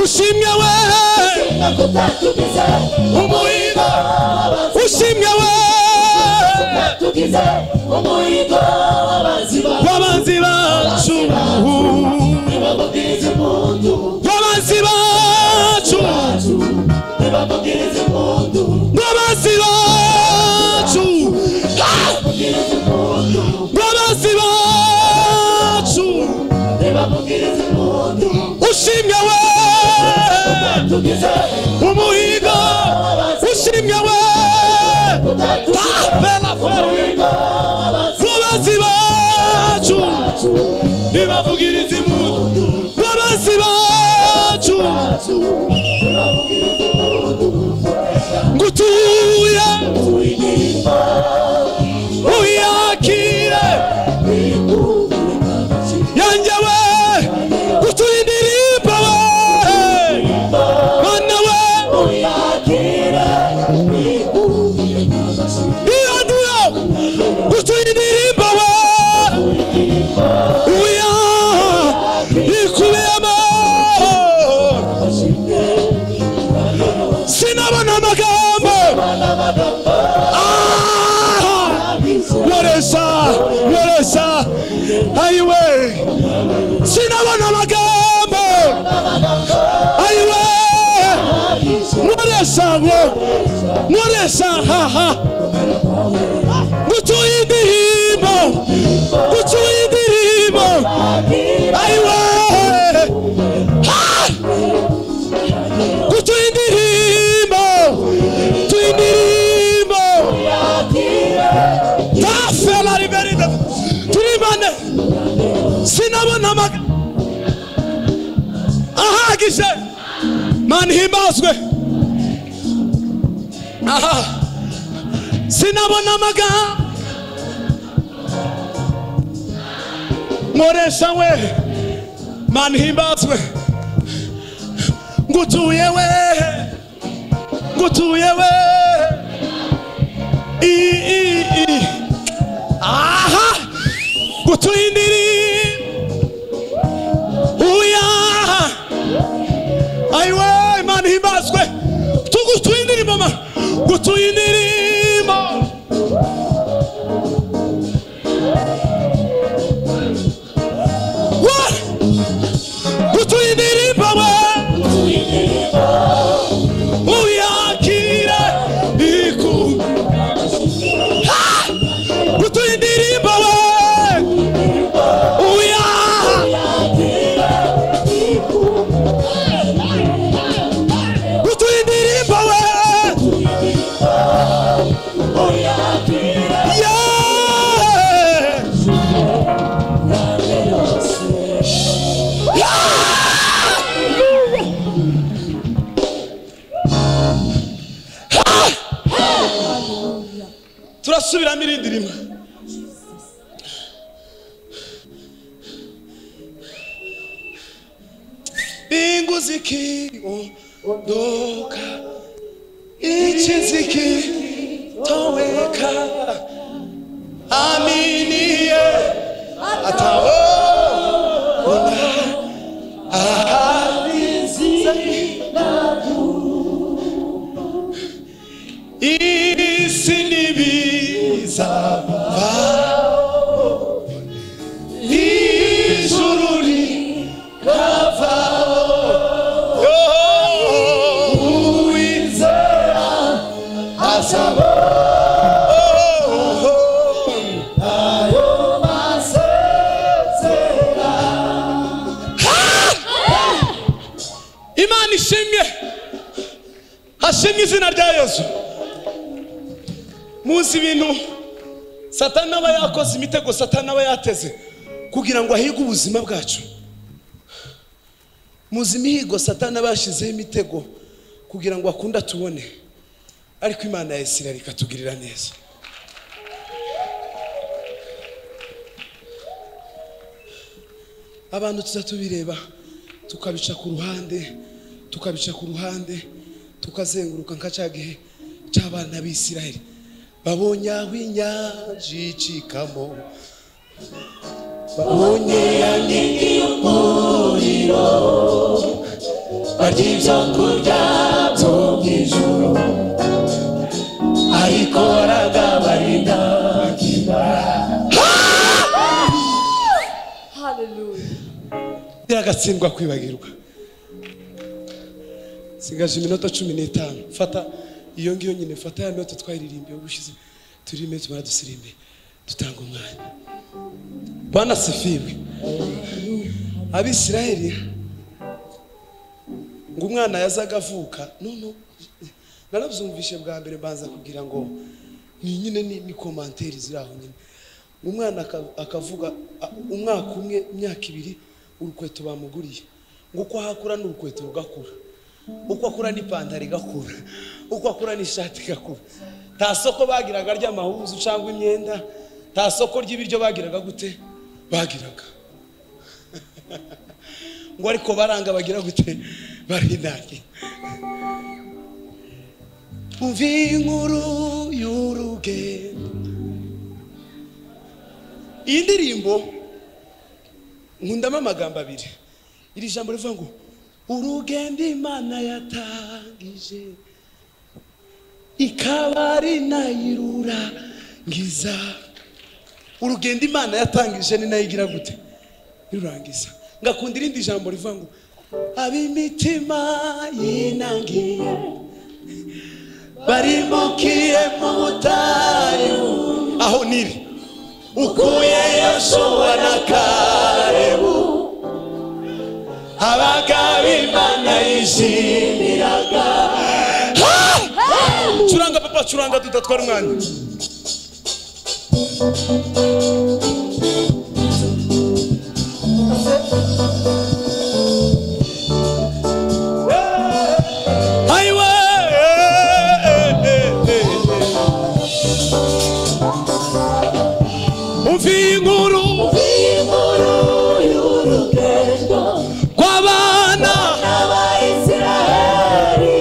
ushimye we umuhigo ushimye we wabanzi bacu wabanzi bacu wabanzi bacu Ah! wabanzi bacu ushimye we umuhigo ushimye we tapela wabanzi bacu ntibavugiriza impundu wabanzi bacu ngutuye uyakire yanjye we gutuye indirimbo we mana we iyanura guturindirimba we uya ikubiyemo sinabona amagambo Ah! nkoresha nkoresha ayiwe sinabona amagambo ayiwe nkoresha ngo nkoresha haha gutuye indirimbo gutuye indirimbo ayiwe Ah! gutuye indirimbo tuye indirimbo tafela riberida turimane sinabona amaga ahagije mani himbazwe aha sinabona amaga nkoresha we mani himbazwe ngutuye we ngutuye we i i i aha ngutuye indirimbo uya ayiwe imana ihimbazwe tugutuye indirimbo ma ngutuye indirimbo wa ngutuye indirimbo we uyakire iku Ha! gutuye indirimbo we uya gutuye indirimbo we Yeah! turasubiramo irindi rimwe bingu zikiondoka iki zikitoweka aminiye atawona ahalizi isi ntibizava ijuru rikavaho uwizera asaba ayo masezera imana ishimwe hashimwe izina rya yezu muzi ibintu satani aba yakoze imitego satani aba yateze kugira ngo ahige ubuzima bwacu muzi imihigo satani aba yashyizeho imitego kugira ngo akunda tubone ariko imana ya isirayeli ikatugirira neza abantu tuza tubireba tukabica ku ruhande tukabica ku ruhande tukazenguruka nka cya gihe cy'abana b'isirayeli babonye aho inyanja icikamo babonye ya nini y'umuriro barya ibyo kurya byo mu ijoro ariko baragabarinda Hallelujah. biragatsindwa kwibagirwa sigaje iminota cumi n'itanu fata iyo ngiyo nyine fata ya note twayiririmbiye ubushize turime tumara dusirimbe dutanga umwanya banasifiwe abisirayeli ngo umwana yazaga avuka nono narabyumvishe bwa mbere mbanza kugira ngo ni nyine ni, ni komanteri ziri aho nyine umwana aka- akavuga a- umwaka umwe imyaka ibiri urukweto bamuguriye ngo uko ahakura n'urukweto rugakura uko akura n'ipantaro igakura uko akura n'ishati igakura nta soko bagiraga ry'amahuzu cyangwa imyenda nta soko ry'ibiryo bagiraga gute bagiraga ngo ariko baranga bagira gute barinangira umva inkuru y'urugendo iyi ndirimbo nkundamo amagambo abiri iri jambo rivuga ngo urugendo imana yatangije ikaba ari nayirurangiza urugendo imana yatangije ni nayo igira gute irurangiza ngakunda irindi jambo rivuga ngo ab'imitima yinangiye barimukiye mu butayu aho niri ukuye yoshuwa na karebu abagabo imana yishimiraga curanga papa curanga tudatwara umwanya Highway, umva inkuru Inkuru y'urugendo kw'abana n'Abayisiraheli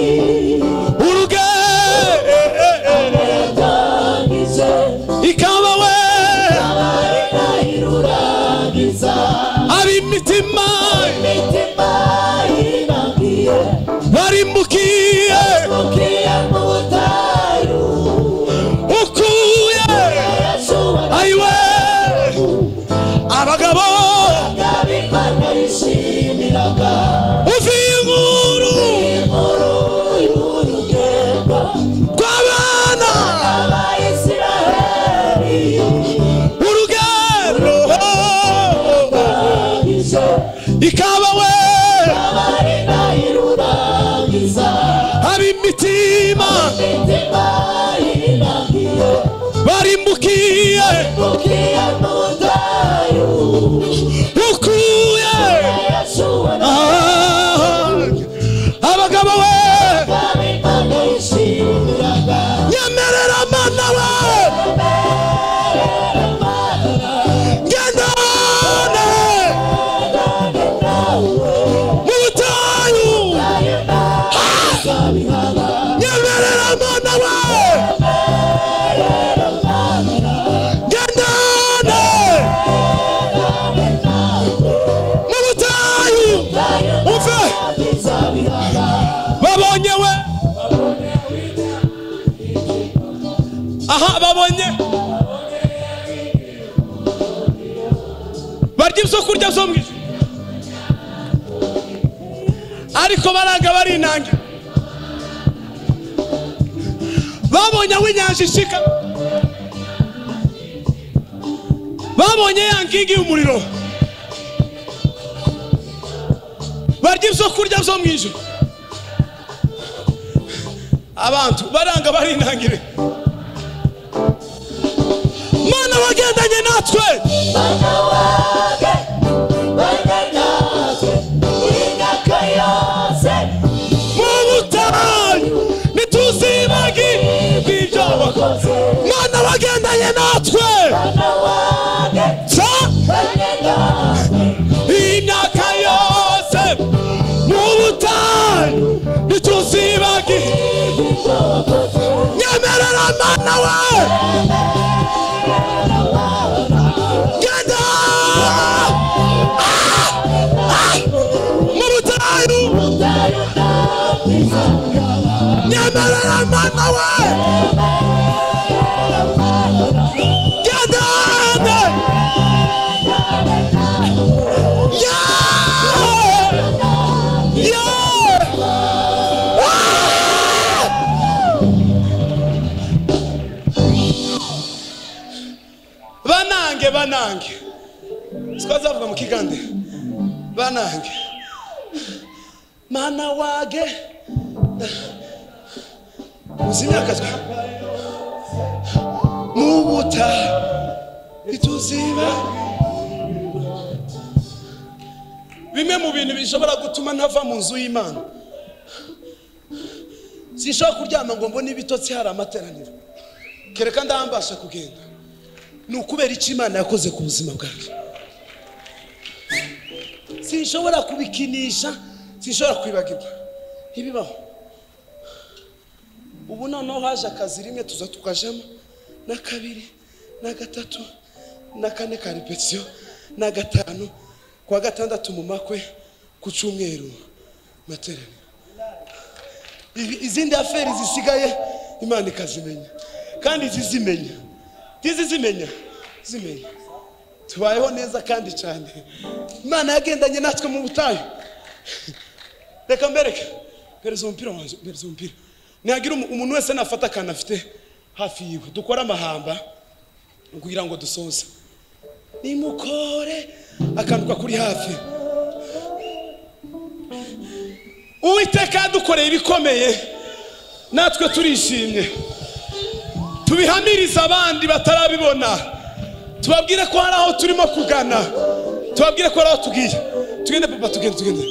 urugendo yatangije ikaba we ikaba ari nayirurangiza ab'imitima imitima yinangiye barimbukiye mukiye mu butayu ukuye Yeshuwa ayiwe abagabo abagabo imana yishimiraga uvuye inkuru Inkuru y'urugendo kw'abana n'Abayisiraheli urugendo yatangije ikaba we abari nayirurangiza ab'imitima imitima yinangiye barimbukiye mukiye mu butayu ukuye yeshuwa na Ah, abagabo we Imana yishimiraga nyemerera mana we Imana aha babonye barya ibyo kurya byo mu ijuru ariko baranga barinangira babonye aho inyanja ishika babonye ya nkingi y'umuriro barya ibyo kurya byo mu ijuru abantu baranga barinangire mana wagendanye natwe Bana wage, bana natwe, imyaka yose, mu butayu ntituzibagi bw'ibyo wakoze mana wagendanye natwe bana wage, ca bana natwe, iyi myaka yose mu butayu ntituzibagi ibyo wakoze, nyemerera mana we genda Ah! Ah! mu butayu utayo ntabwiza, nyemerera mana we genda Yeah! Yeah! banange banange sikazavuga mu kigande banange mana wage muzi imyaka twe mu buta ituziba bimwe mu bintu bishobora gutuma ntava mu nzu y'imana sinshobora kuryama ngo mbone ibitotsi hari amateraniro kereka ndambasha kugenda ni ukubera icyo imana yakoze ku buzima bwanjye sinshobora kubikinisha sinshobora kwibagirwa ntibibaho ubu noneho haje akazi rimwe tuza tukajamo na kabiri na gatatu na kane ka repetition na gatanu ku wa gatandatu mu makwe ku cyumweru materaniro Ibi- izindi aferi zisigaye imana ikazimenya kandi zizimenya ntizizimenya zimenya tubayeho neza kandi cyane imana yagendanye natwe mu butayu reka mbereke mpereza umupira wanjye mpereza umupira ntihagira umu- umuntu wese nafata akantu afite hafi yiwe dukore amahamba kugira ngo dusoze nimukore akantu kakuri hafi uwiteka yadukoreye ibikomeye natwe turishimye tubihamirize abandi batarabibona tubabwire ko hari aho turimo kugana tubabwire ko hari aho tugiye tugende papa tugende tugende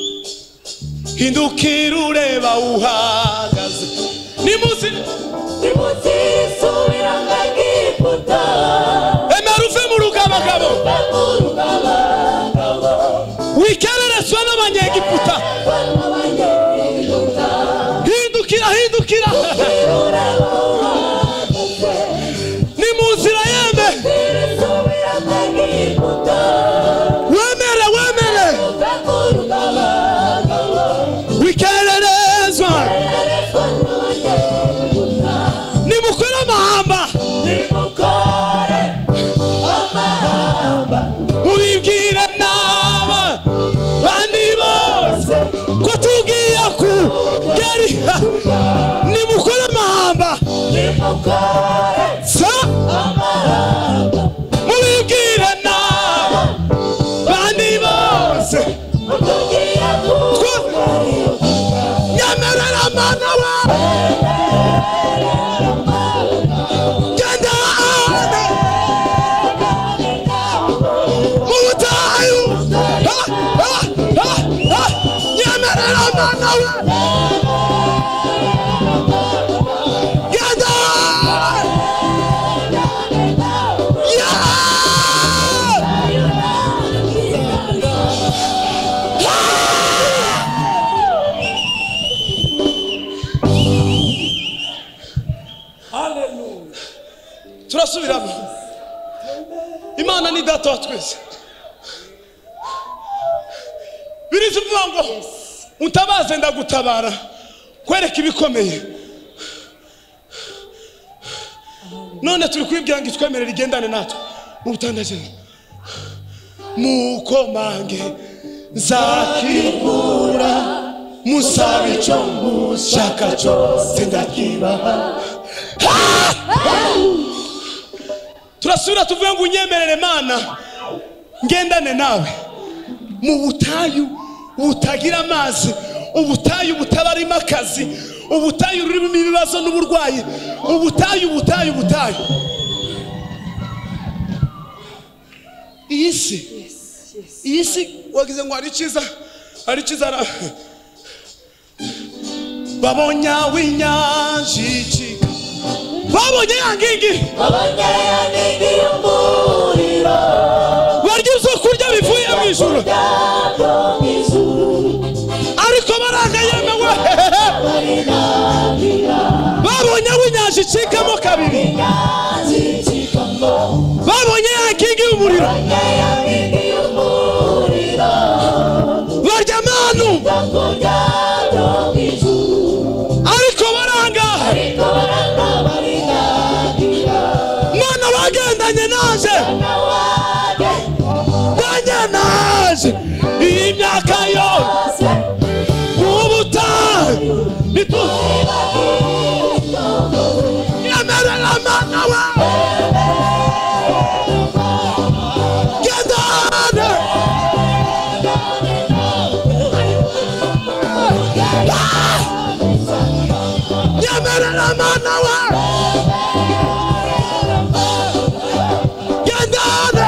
hindukira ureba uhagaze ni munsi ntimutisubira nka Egiputa, emera uve mu rugabagabo bakabungabangabo, wikererezwa n'abanyegiputa abanyegiputa, hindukira hindukira irureba uhagaze, ni mu nzira yeme ntirisubira nka Egiputa, wemere wemere bakabungabangabo, wikererezwa barerezwa n'abanyegiputa, nimukore amahamba nimukore amahamba mubibwire n'aba bandi bose ko tugiye ku gari nimukore amahamba nimukore sa amahamba mubibwire n'aba bandi bose tugiye ko kugariyo nyemerera mana wawe genda ahandi mu butayu Ha, ha, ha, ha. nyemerera mana wawe genda ahandi. Yeah! turasubiramo imana ni data wa twese biriza uvuga ngo mutabaze ndagutabara kwereka ibikomeye none turi kwibwira ngo itwemerere igendane natwe mu butandaje mukomange nzakikura musaba icyo mushaka cyose ndakibaha turasubira tuvuye ngo unyemerere mana ngendane nawe mu butayu butagira amazi ubutayu butabarimo akazi ubutayu rurimo ibibazo n'uburwayi ubutayu ubutayu ubutayu iyi si iyi si wagize ngo hari icyiza hari icyiza ara- babonye aho inyanja icika babonye ya ngingi babonye ya nini y'umuriro barya ibyo kurya bivuye mu ijuru yabyo mu ijuru ariko baranga yemewe babonye aho inyanja icikamo kabiri yazicikamo babonye ya nkingi y'umuriro babonye ya nini y'umuriro barya manu bakurya byo mu ijuru ariko baranga ariko baranga barinangira mwana bagendanye naje nawade ndanye naje iyi myaka yo bose ubutayu nitu nyemerera mwana we gendane Ah! nyemerera mwana we gendane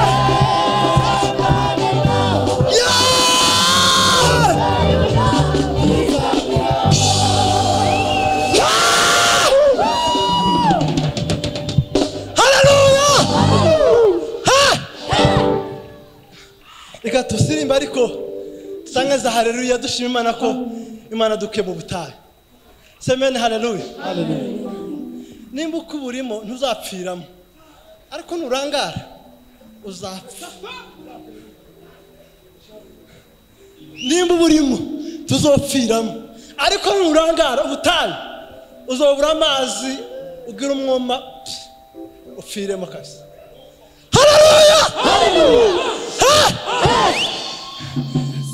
Yeah! reka tusirimba ariko dusangiza hareruya dushima imana ko imana dukuye mu butayu semeni hareruya nimba uko uburimo ntuzapfiramo ariko nurangara uzapfa nimba uburimo tuzopfiramo ariko nurangara ubutayu uzobura amazi ugira umwuma pf, upfiremo kazi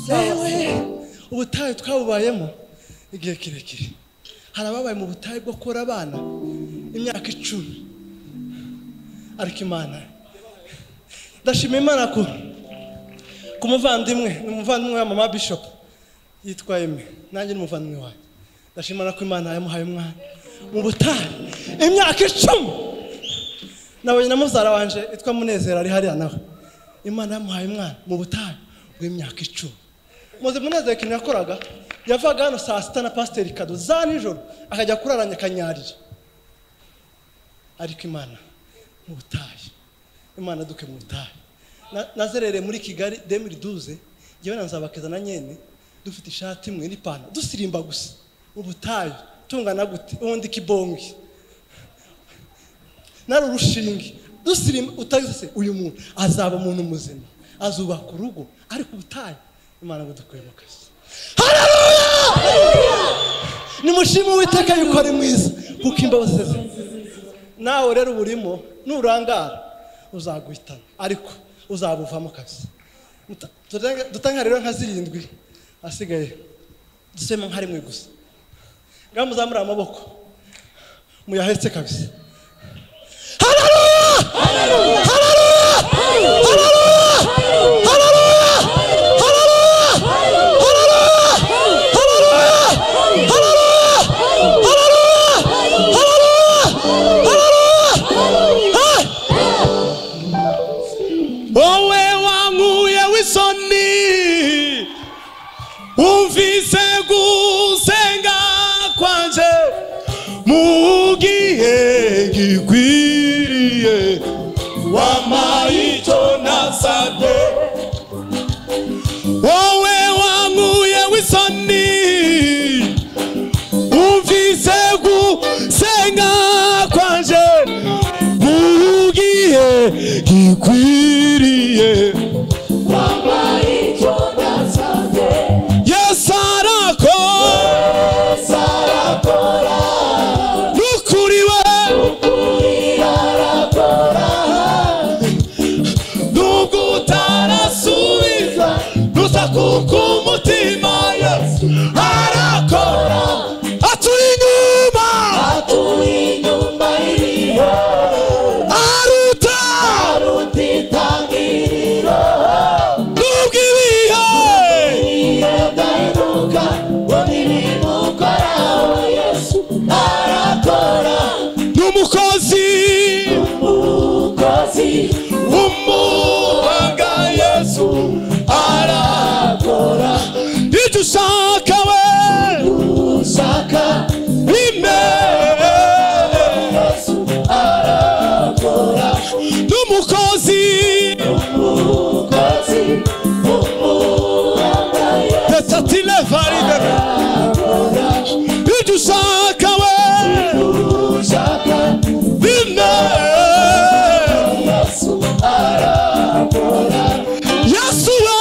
yewe ubutayu twabubayemo igihe kirekire hari ababaye mu butayu bwo kora abana imyaka icumi ariko imana ndashima imana ko ku muvandimwe ni umuvandimwe wa mama bishop yitwa eme nanjye ni umuvandimwe wawe ndashima imana ko imana yamuhaye umwana mu butayu imyaka icumi nabonye na mubyara wanje yitwa munezero ari hariya nawe imana yamuhaye umwana mu butayu bw'imyaka icumi muze munezero ikintu yakoraga yavaga hano saa sita na pasiteri kado za nijoro akajya kurara nyakanyarira ariko imana mu butayu imana duke mu butayu Na- nazerereye muri kigali demiri duze ngewe na nzabakeza na nyene dufite ishati imwe n'ipantaro dusirimba gusa mu butayu tungana gute ubundi kibongi nari urushinge dusirima utageze uyu muntu azaba umuntu muzima azubaka urugo ariko ubutayu imana ngo dukuye mu kazi nimushime uwiteka yuko ari mwiza kuko imbabazi ze nawe rero uburimo nurangara uzaguhitana ariko uzabuvamo kazi Muta- tutange- dutange rero nka zirindwi asigaye dusema nka rimwe gusa ngaho muzamure amaboko muyahetse kabisa wowe wankuye w'isoni wumvise gusenga kwanje mu gihe gikwiriye wampaye icyo nasabye wowe wankuye w'isoni wumvise gusenga kwanje mu gihe gikwiriye wampaye icyo nasabye yesarako sarakora nukuriwe kurira ati umwuhaga yesu arakora ibyo ushaka we ushaka imere yesu arakora n'umukozi umukozi umuhanga yesu tetati levaride ibyo ushaka we ushaka imere yesu arakora yesu we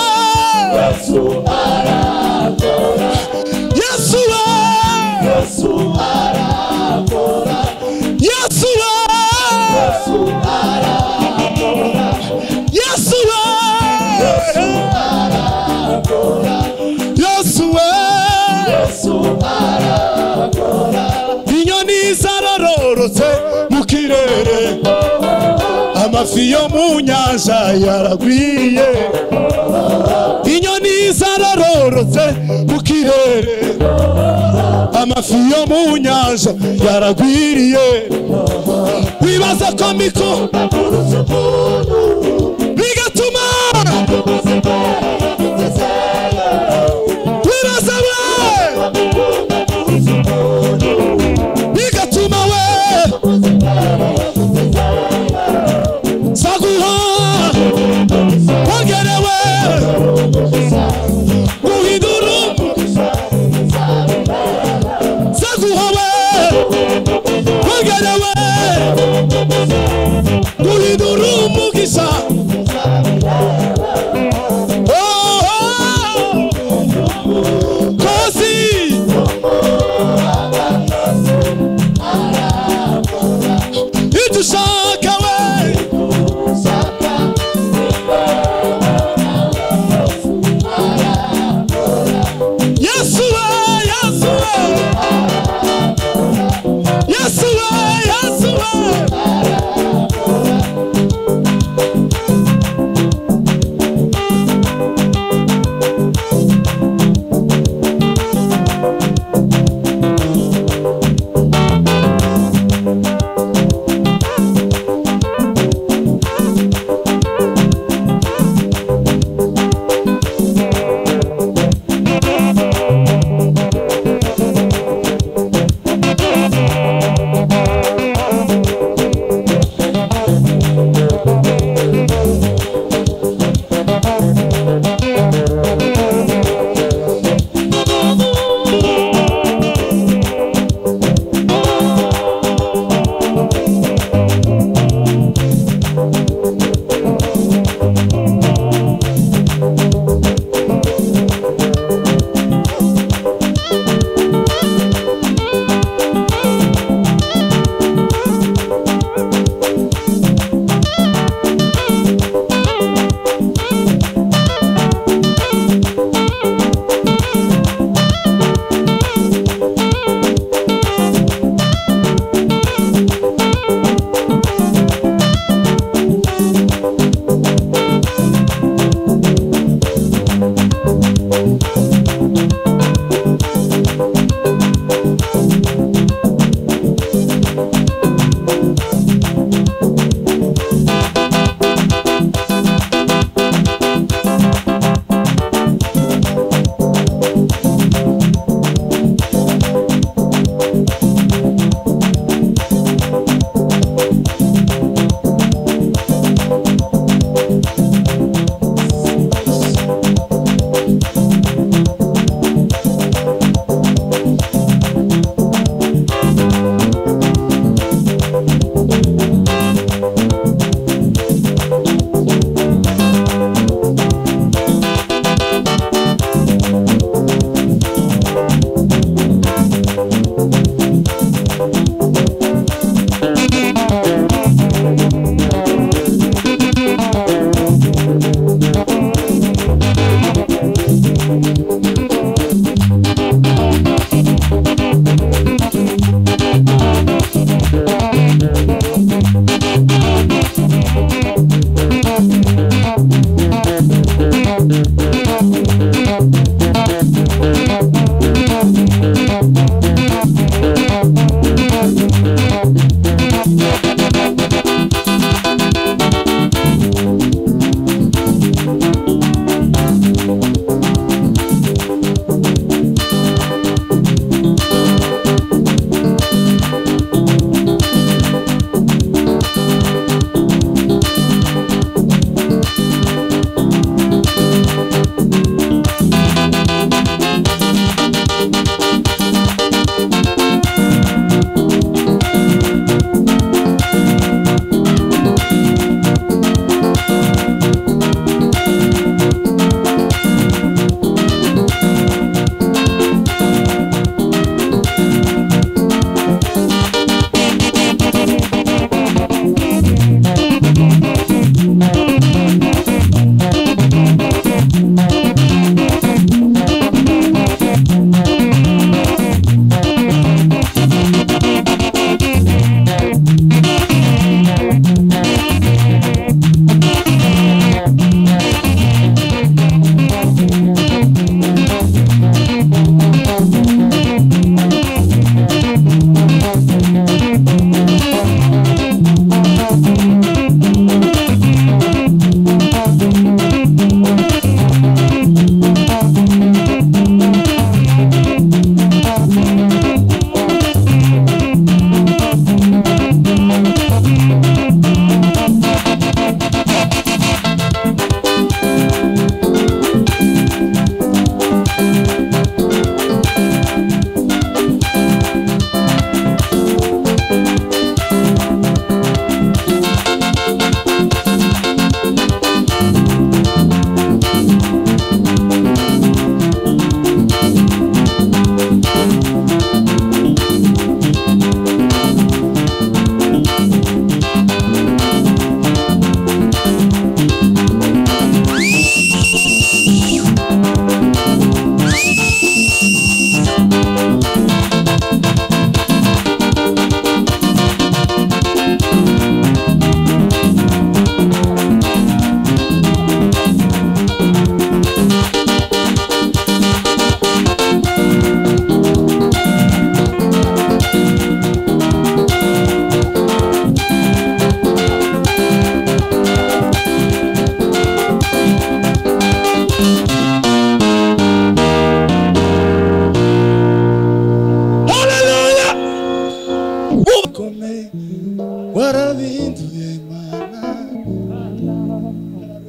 yesu arakora yesu we yesu arakora yesu we yesu arakora yesu arakora yesu we yesu we yesu arakora inyoni zarororotse mu kirere amafi yo mu nyanja yaragwiye inyoni zarororotse mu kirere amafi yo mu nyanja yaragwiriye wibaza ko miko kuruta umuntu bigatuma tubuze mbaraga tutezeyo wibaza we bakunda kuruta umuntu bigatuma we tubuze mbaraga tutezeyo saguha wongerewe guhindura umuntu zaguhawe wagarewe guhindura umugisha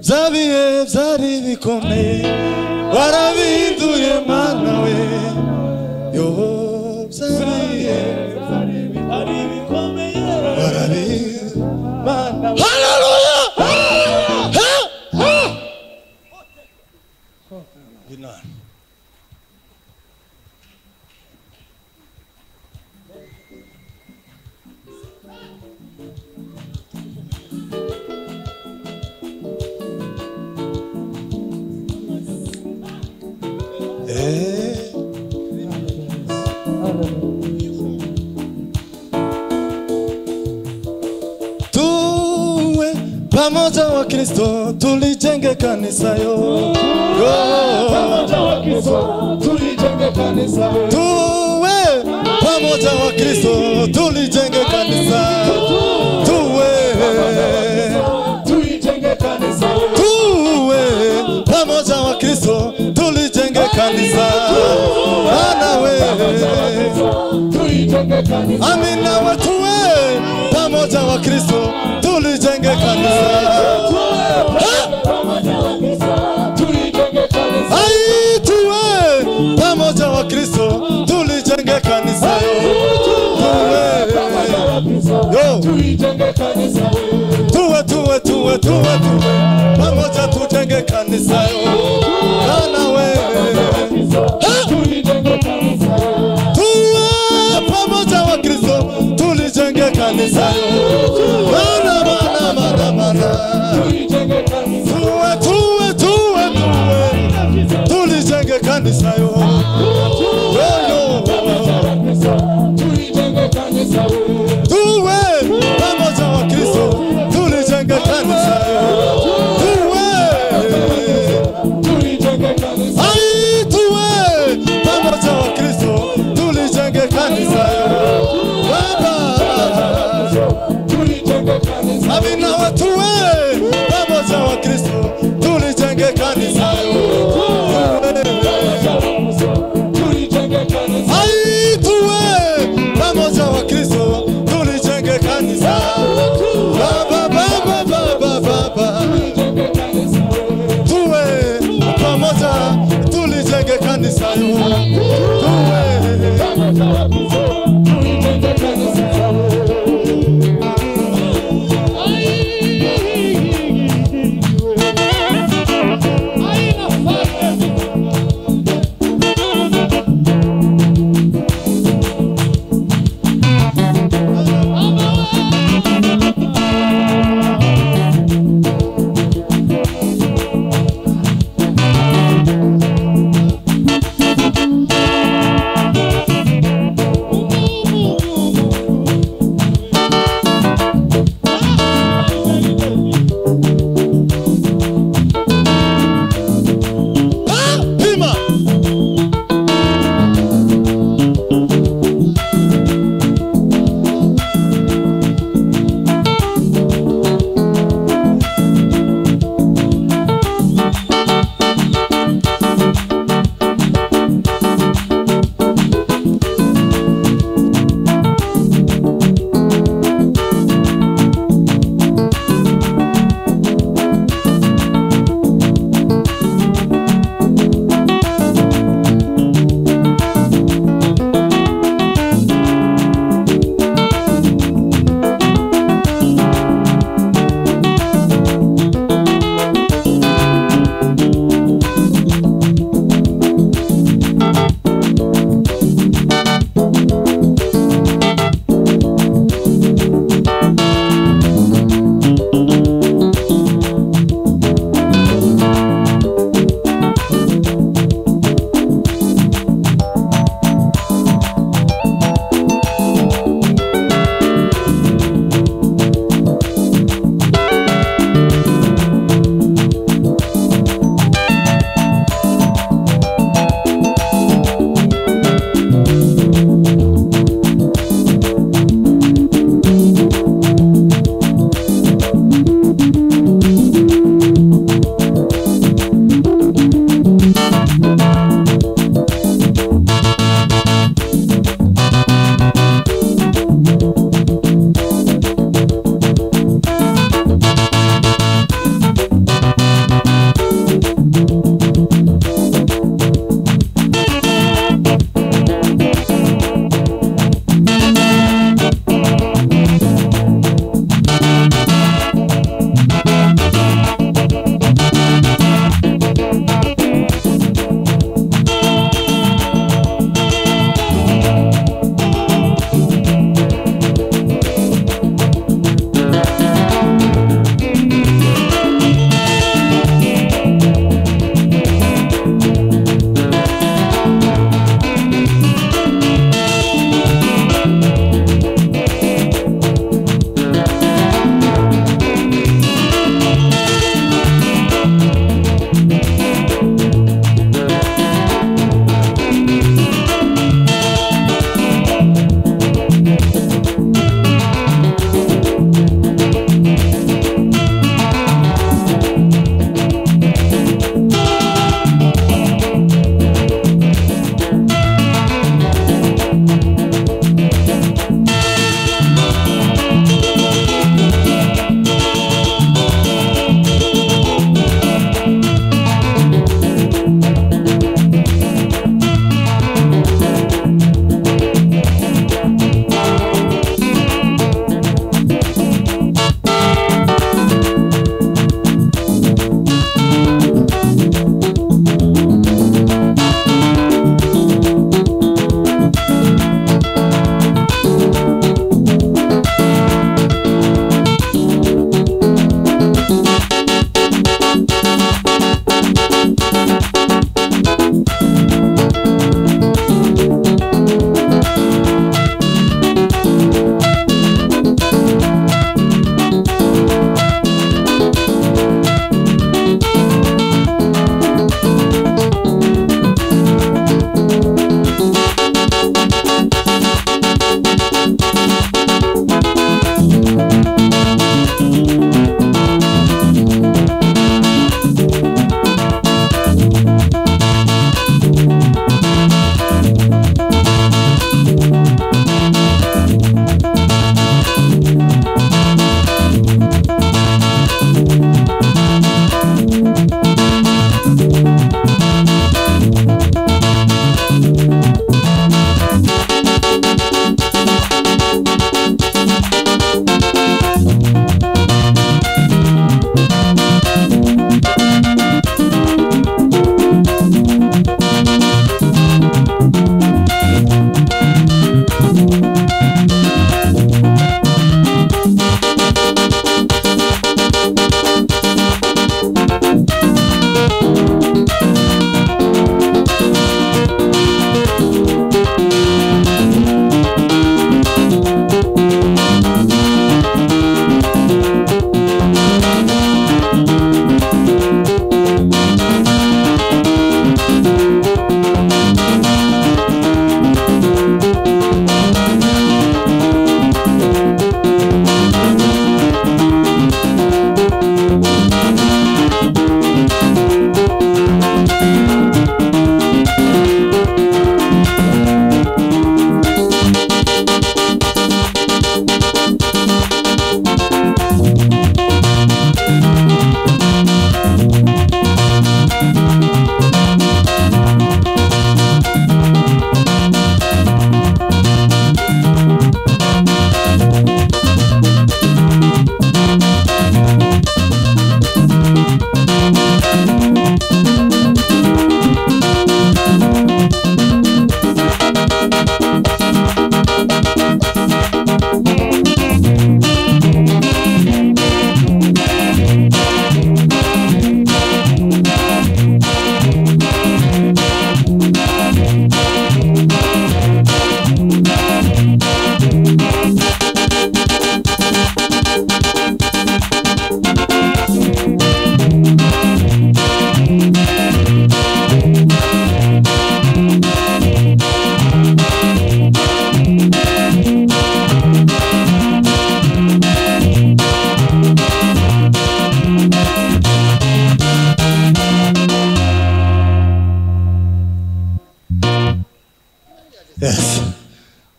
bya bihe byari bikomeye warabihinduye mana we yobo bya bihe byari bikomeye warabihinduye mana we haleluya Binani. Eh. Tuwe pamoja wa Kristo tulijenge kanisa yo. Pamoja wa Kristo tulijenge kanisa yo. Tuwe pamoja wa Kristo tulijenge kanisa. Tuwe tulijenge kanisa. Tuwe pamoja wa Kristo tulijenge kanisa. Bwana wewe amina watu we pamoja wa kristo tulijenge kanisa Ai, tuwe pamoja wa kristo tulijenge kanisa yo. Tuwe, yo. tuwe tuwe tuwe tuwe tuwe pamoja tujenge kanisa yo. Bwana wewe tuwe pamoja wa Kristo tulijenge kanisa mana mana mana mana tuwe tuwe tuwe tuwe tulijenge kanisa yo yo tuwe pamoja wa Kristo tulijenge kanisa yo tuwe Ai, tuwe pamoja wa Kristo tulijenge kanisa yo. Baba amina watuwe pamoja wa Kristo tulijenge kanisa yo. Ai, tuwe pamoja wa Kristo tulijenge kanisa. Baba baba baba baba tuwe pamoja tulijenge kanisa yo. Tuwe Aina fire.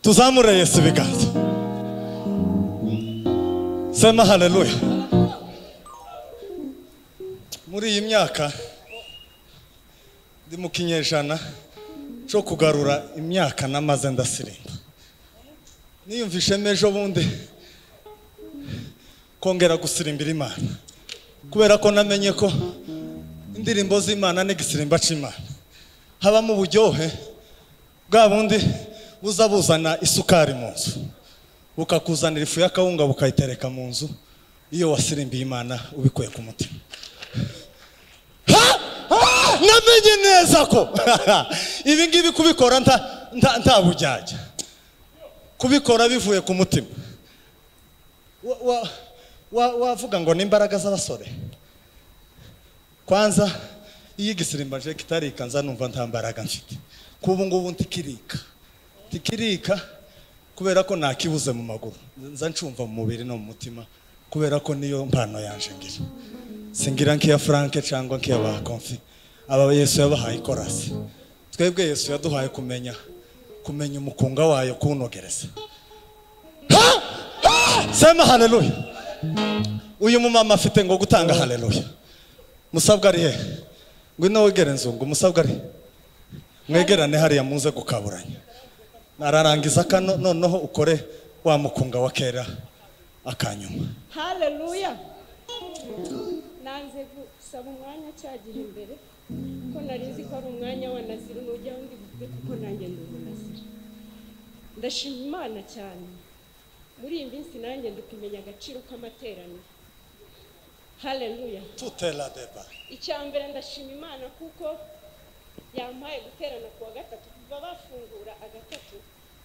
tuzamure yesu ibiganza sema haleluya muri iyi myaka ndi mu kinyejana cyo kugarura imyaka namaze ndasirimba niyumvishemo ejo bundi kongera gusirimbira imana kubera ko namenye ko indirimbo z'imana n'igisirimba cy'imana habamo uburyohe bwa bundi buza buzana isukari mu nzu bukakuzanira ifu y'akawunga bukayitereka mu nzu iyo wasirimbiye imana ubikuye ku mutima Ha! Ah! namenye neza ko ibi ngibi kubikora nta nta nta bujyajya kubikora bivuye ku mutima Wa- wa- wa- wavuga ngo ni imbaraga z'abasore kwanza iyo igisirimba je kitarikanza numva nta mbaraga mfite kubu ngubu ntikirika ntikirika kubera ko nakibuze mu maguru nza ncumva mu mubiri no mu mutima kubera ko niyo mpano yanje ngira singira nk'iya franke cyangwa nk'iya ba konfi aba yesu yabahaye ikorasi twebwe yesu yaduhaye kumenya kumenya umukunga wayo kuwunogereza Ha! Ha! sema haleluya uyu mumama afite ngo gutanga haleluya musabwa ari hehe ngwino wegere nzungu musabwa ari mwegerane hariya muze gukaburanya nararangiza kano noneho ukore wa mukunga wa kera akanyuma haleluya nanze gusaba umwanya cyagihe imbere kuko nari nzi ko ari umwanya wa nazira nujya undi buvuge kuko nanjye ndi umunazira ndashima imana cyane muri iyi minsi nanjye ndi kumenya agaciro k'amateraniro haleluya tutela deba icya mbere ndashima imana kuko yampaye guterana ku wa gatatu kuva bafungura agatatu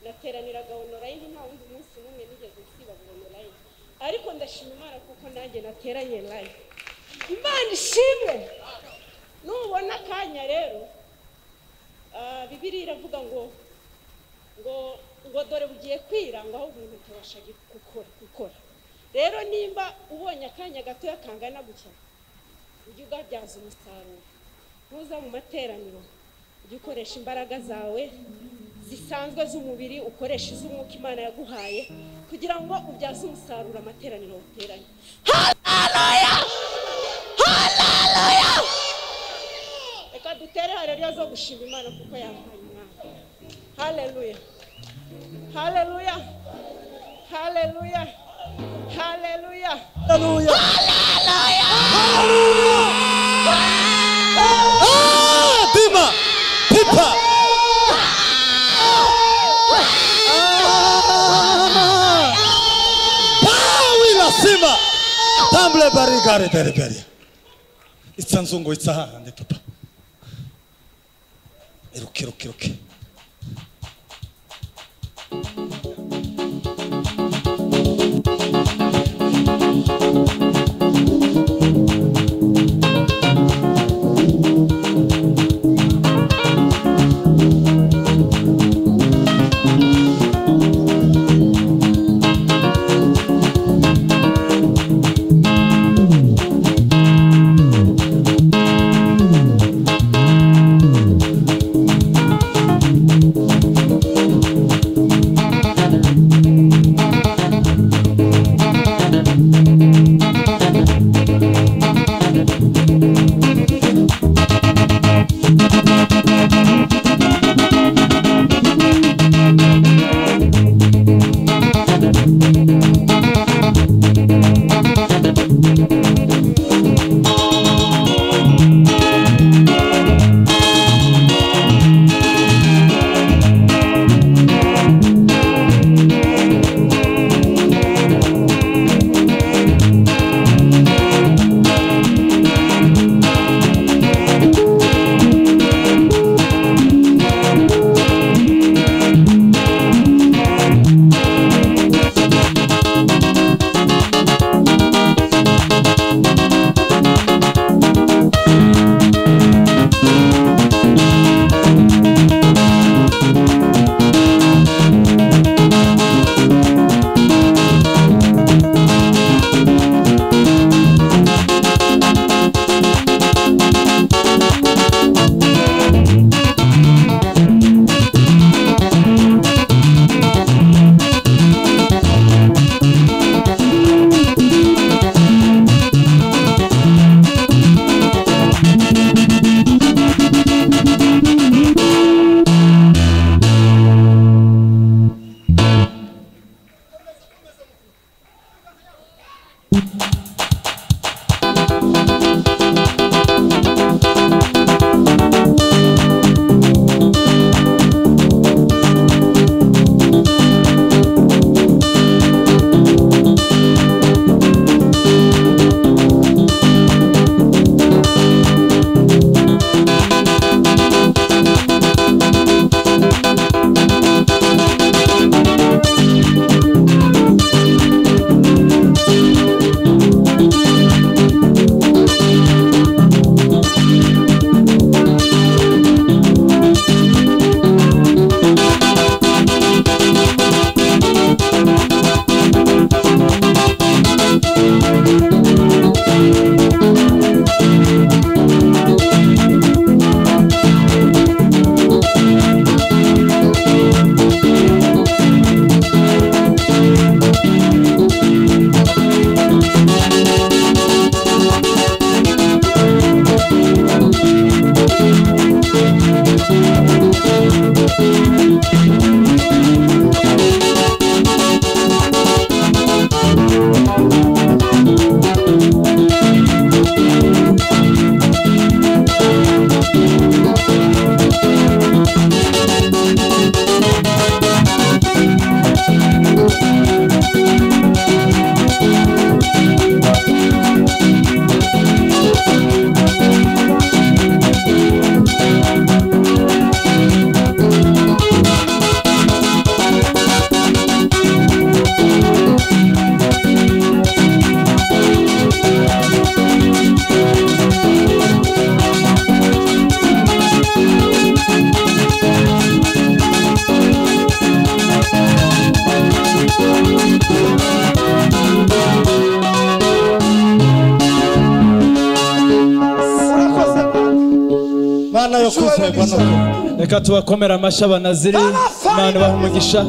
nateraniraga onorayini nta wundi munsi n'umwe nigeze nsiba ngo onorayini ariko ndashima imana kuko nanjye nateranye live imana ishimwe nubona akanya rero ah, bibiliya iravuga ngo ngo ngo dore bugiye kwira ngo ahubwo umuntu atabasha gukora gukora rero nimba ubonye akanya gatoya kangana gutya ujye ugabyaza umusaruro ntuza mu materaniro ujye ukoresha imbaraga zawe zisanzwe z'umubiri ukoresha iz'umwuka imana yaguhaye kugira ngo ubyaze umusaruro amateraniro wateranye reka dutere hareruya zo gushima imana kuko yampaye imana hareruya hareruya hareruya hareruya Ah, dima pipa Ah. tawi lazima tambule barigare beriberia itsa nzungu itsa hahandi papa iruke iruke iruke reka tubakomere amashyi banaziri imana ibaha umugisha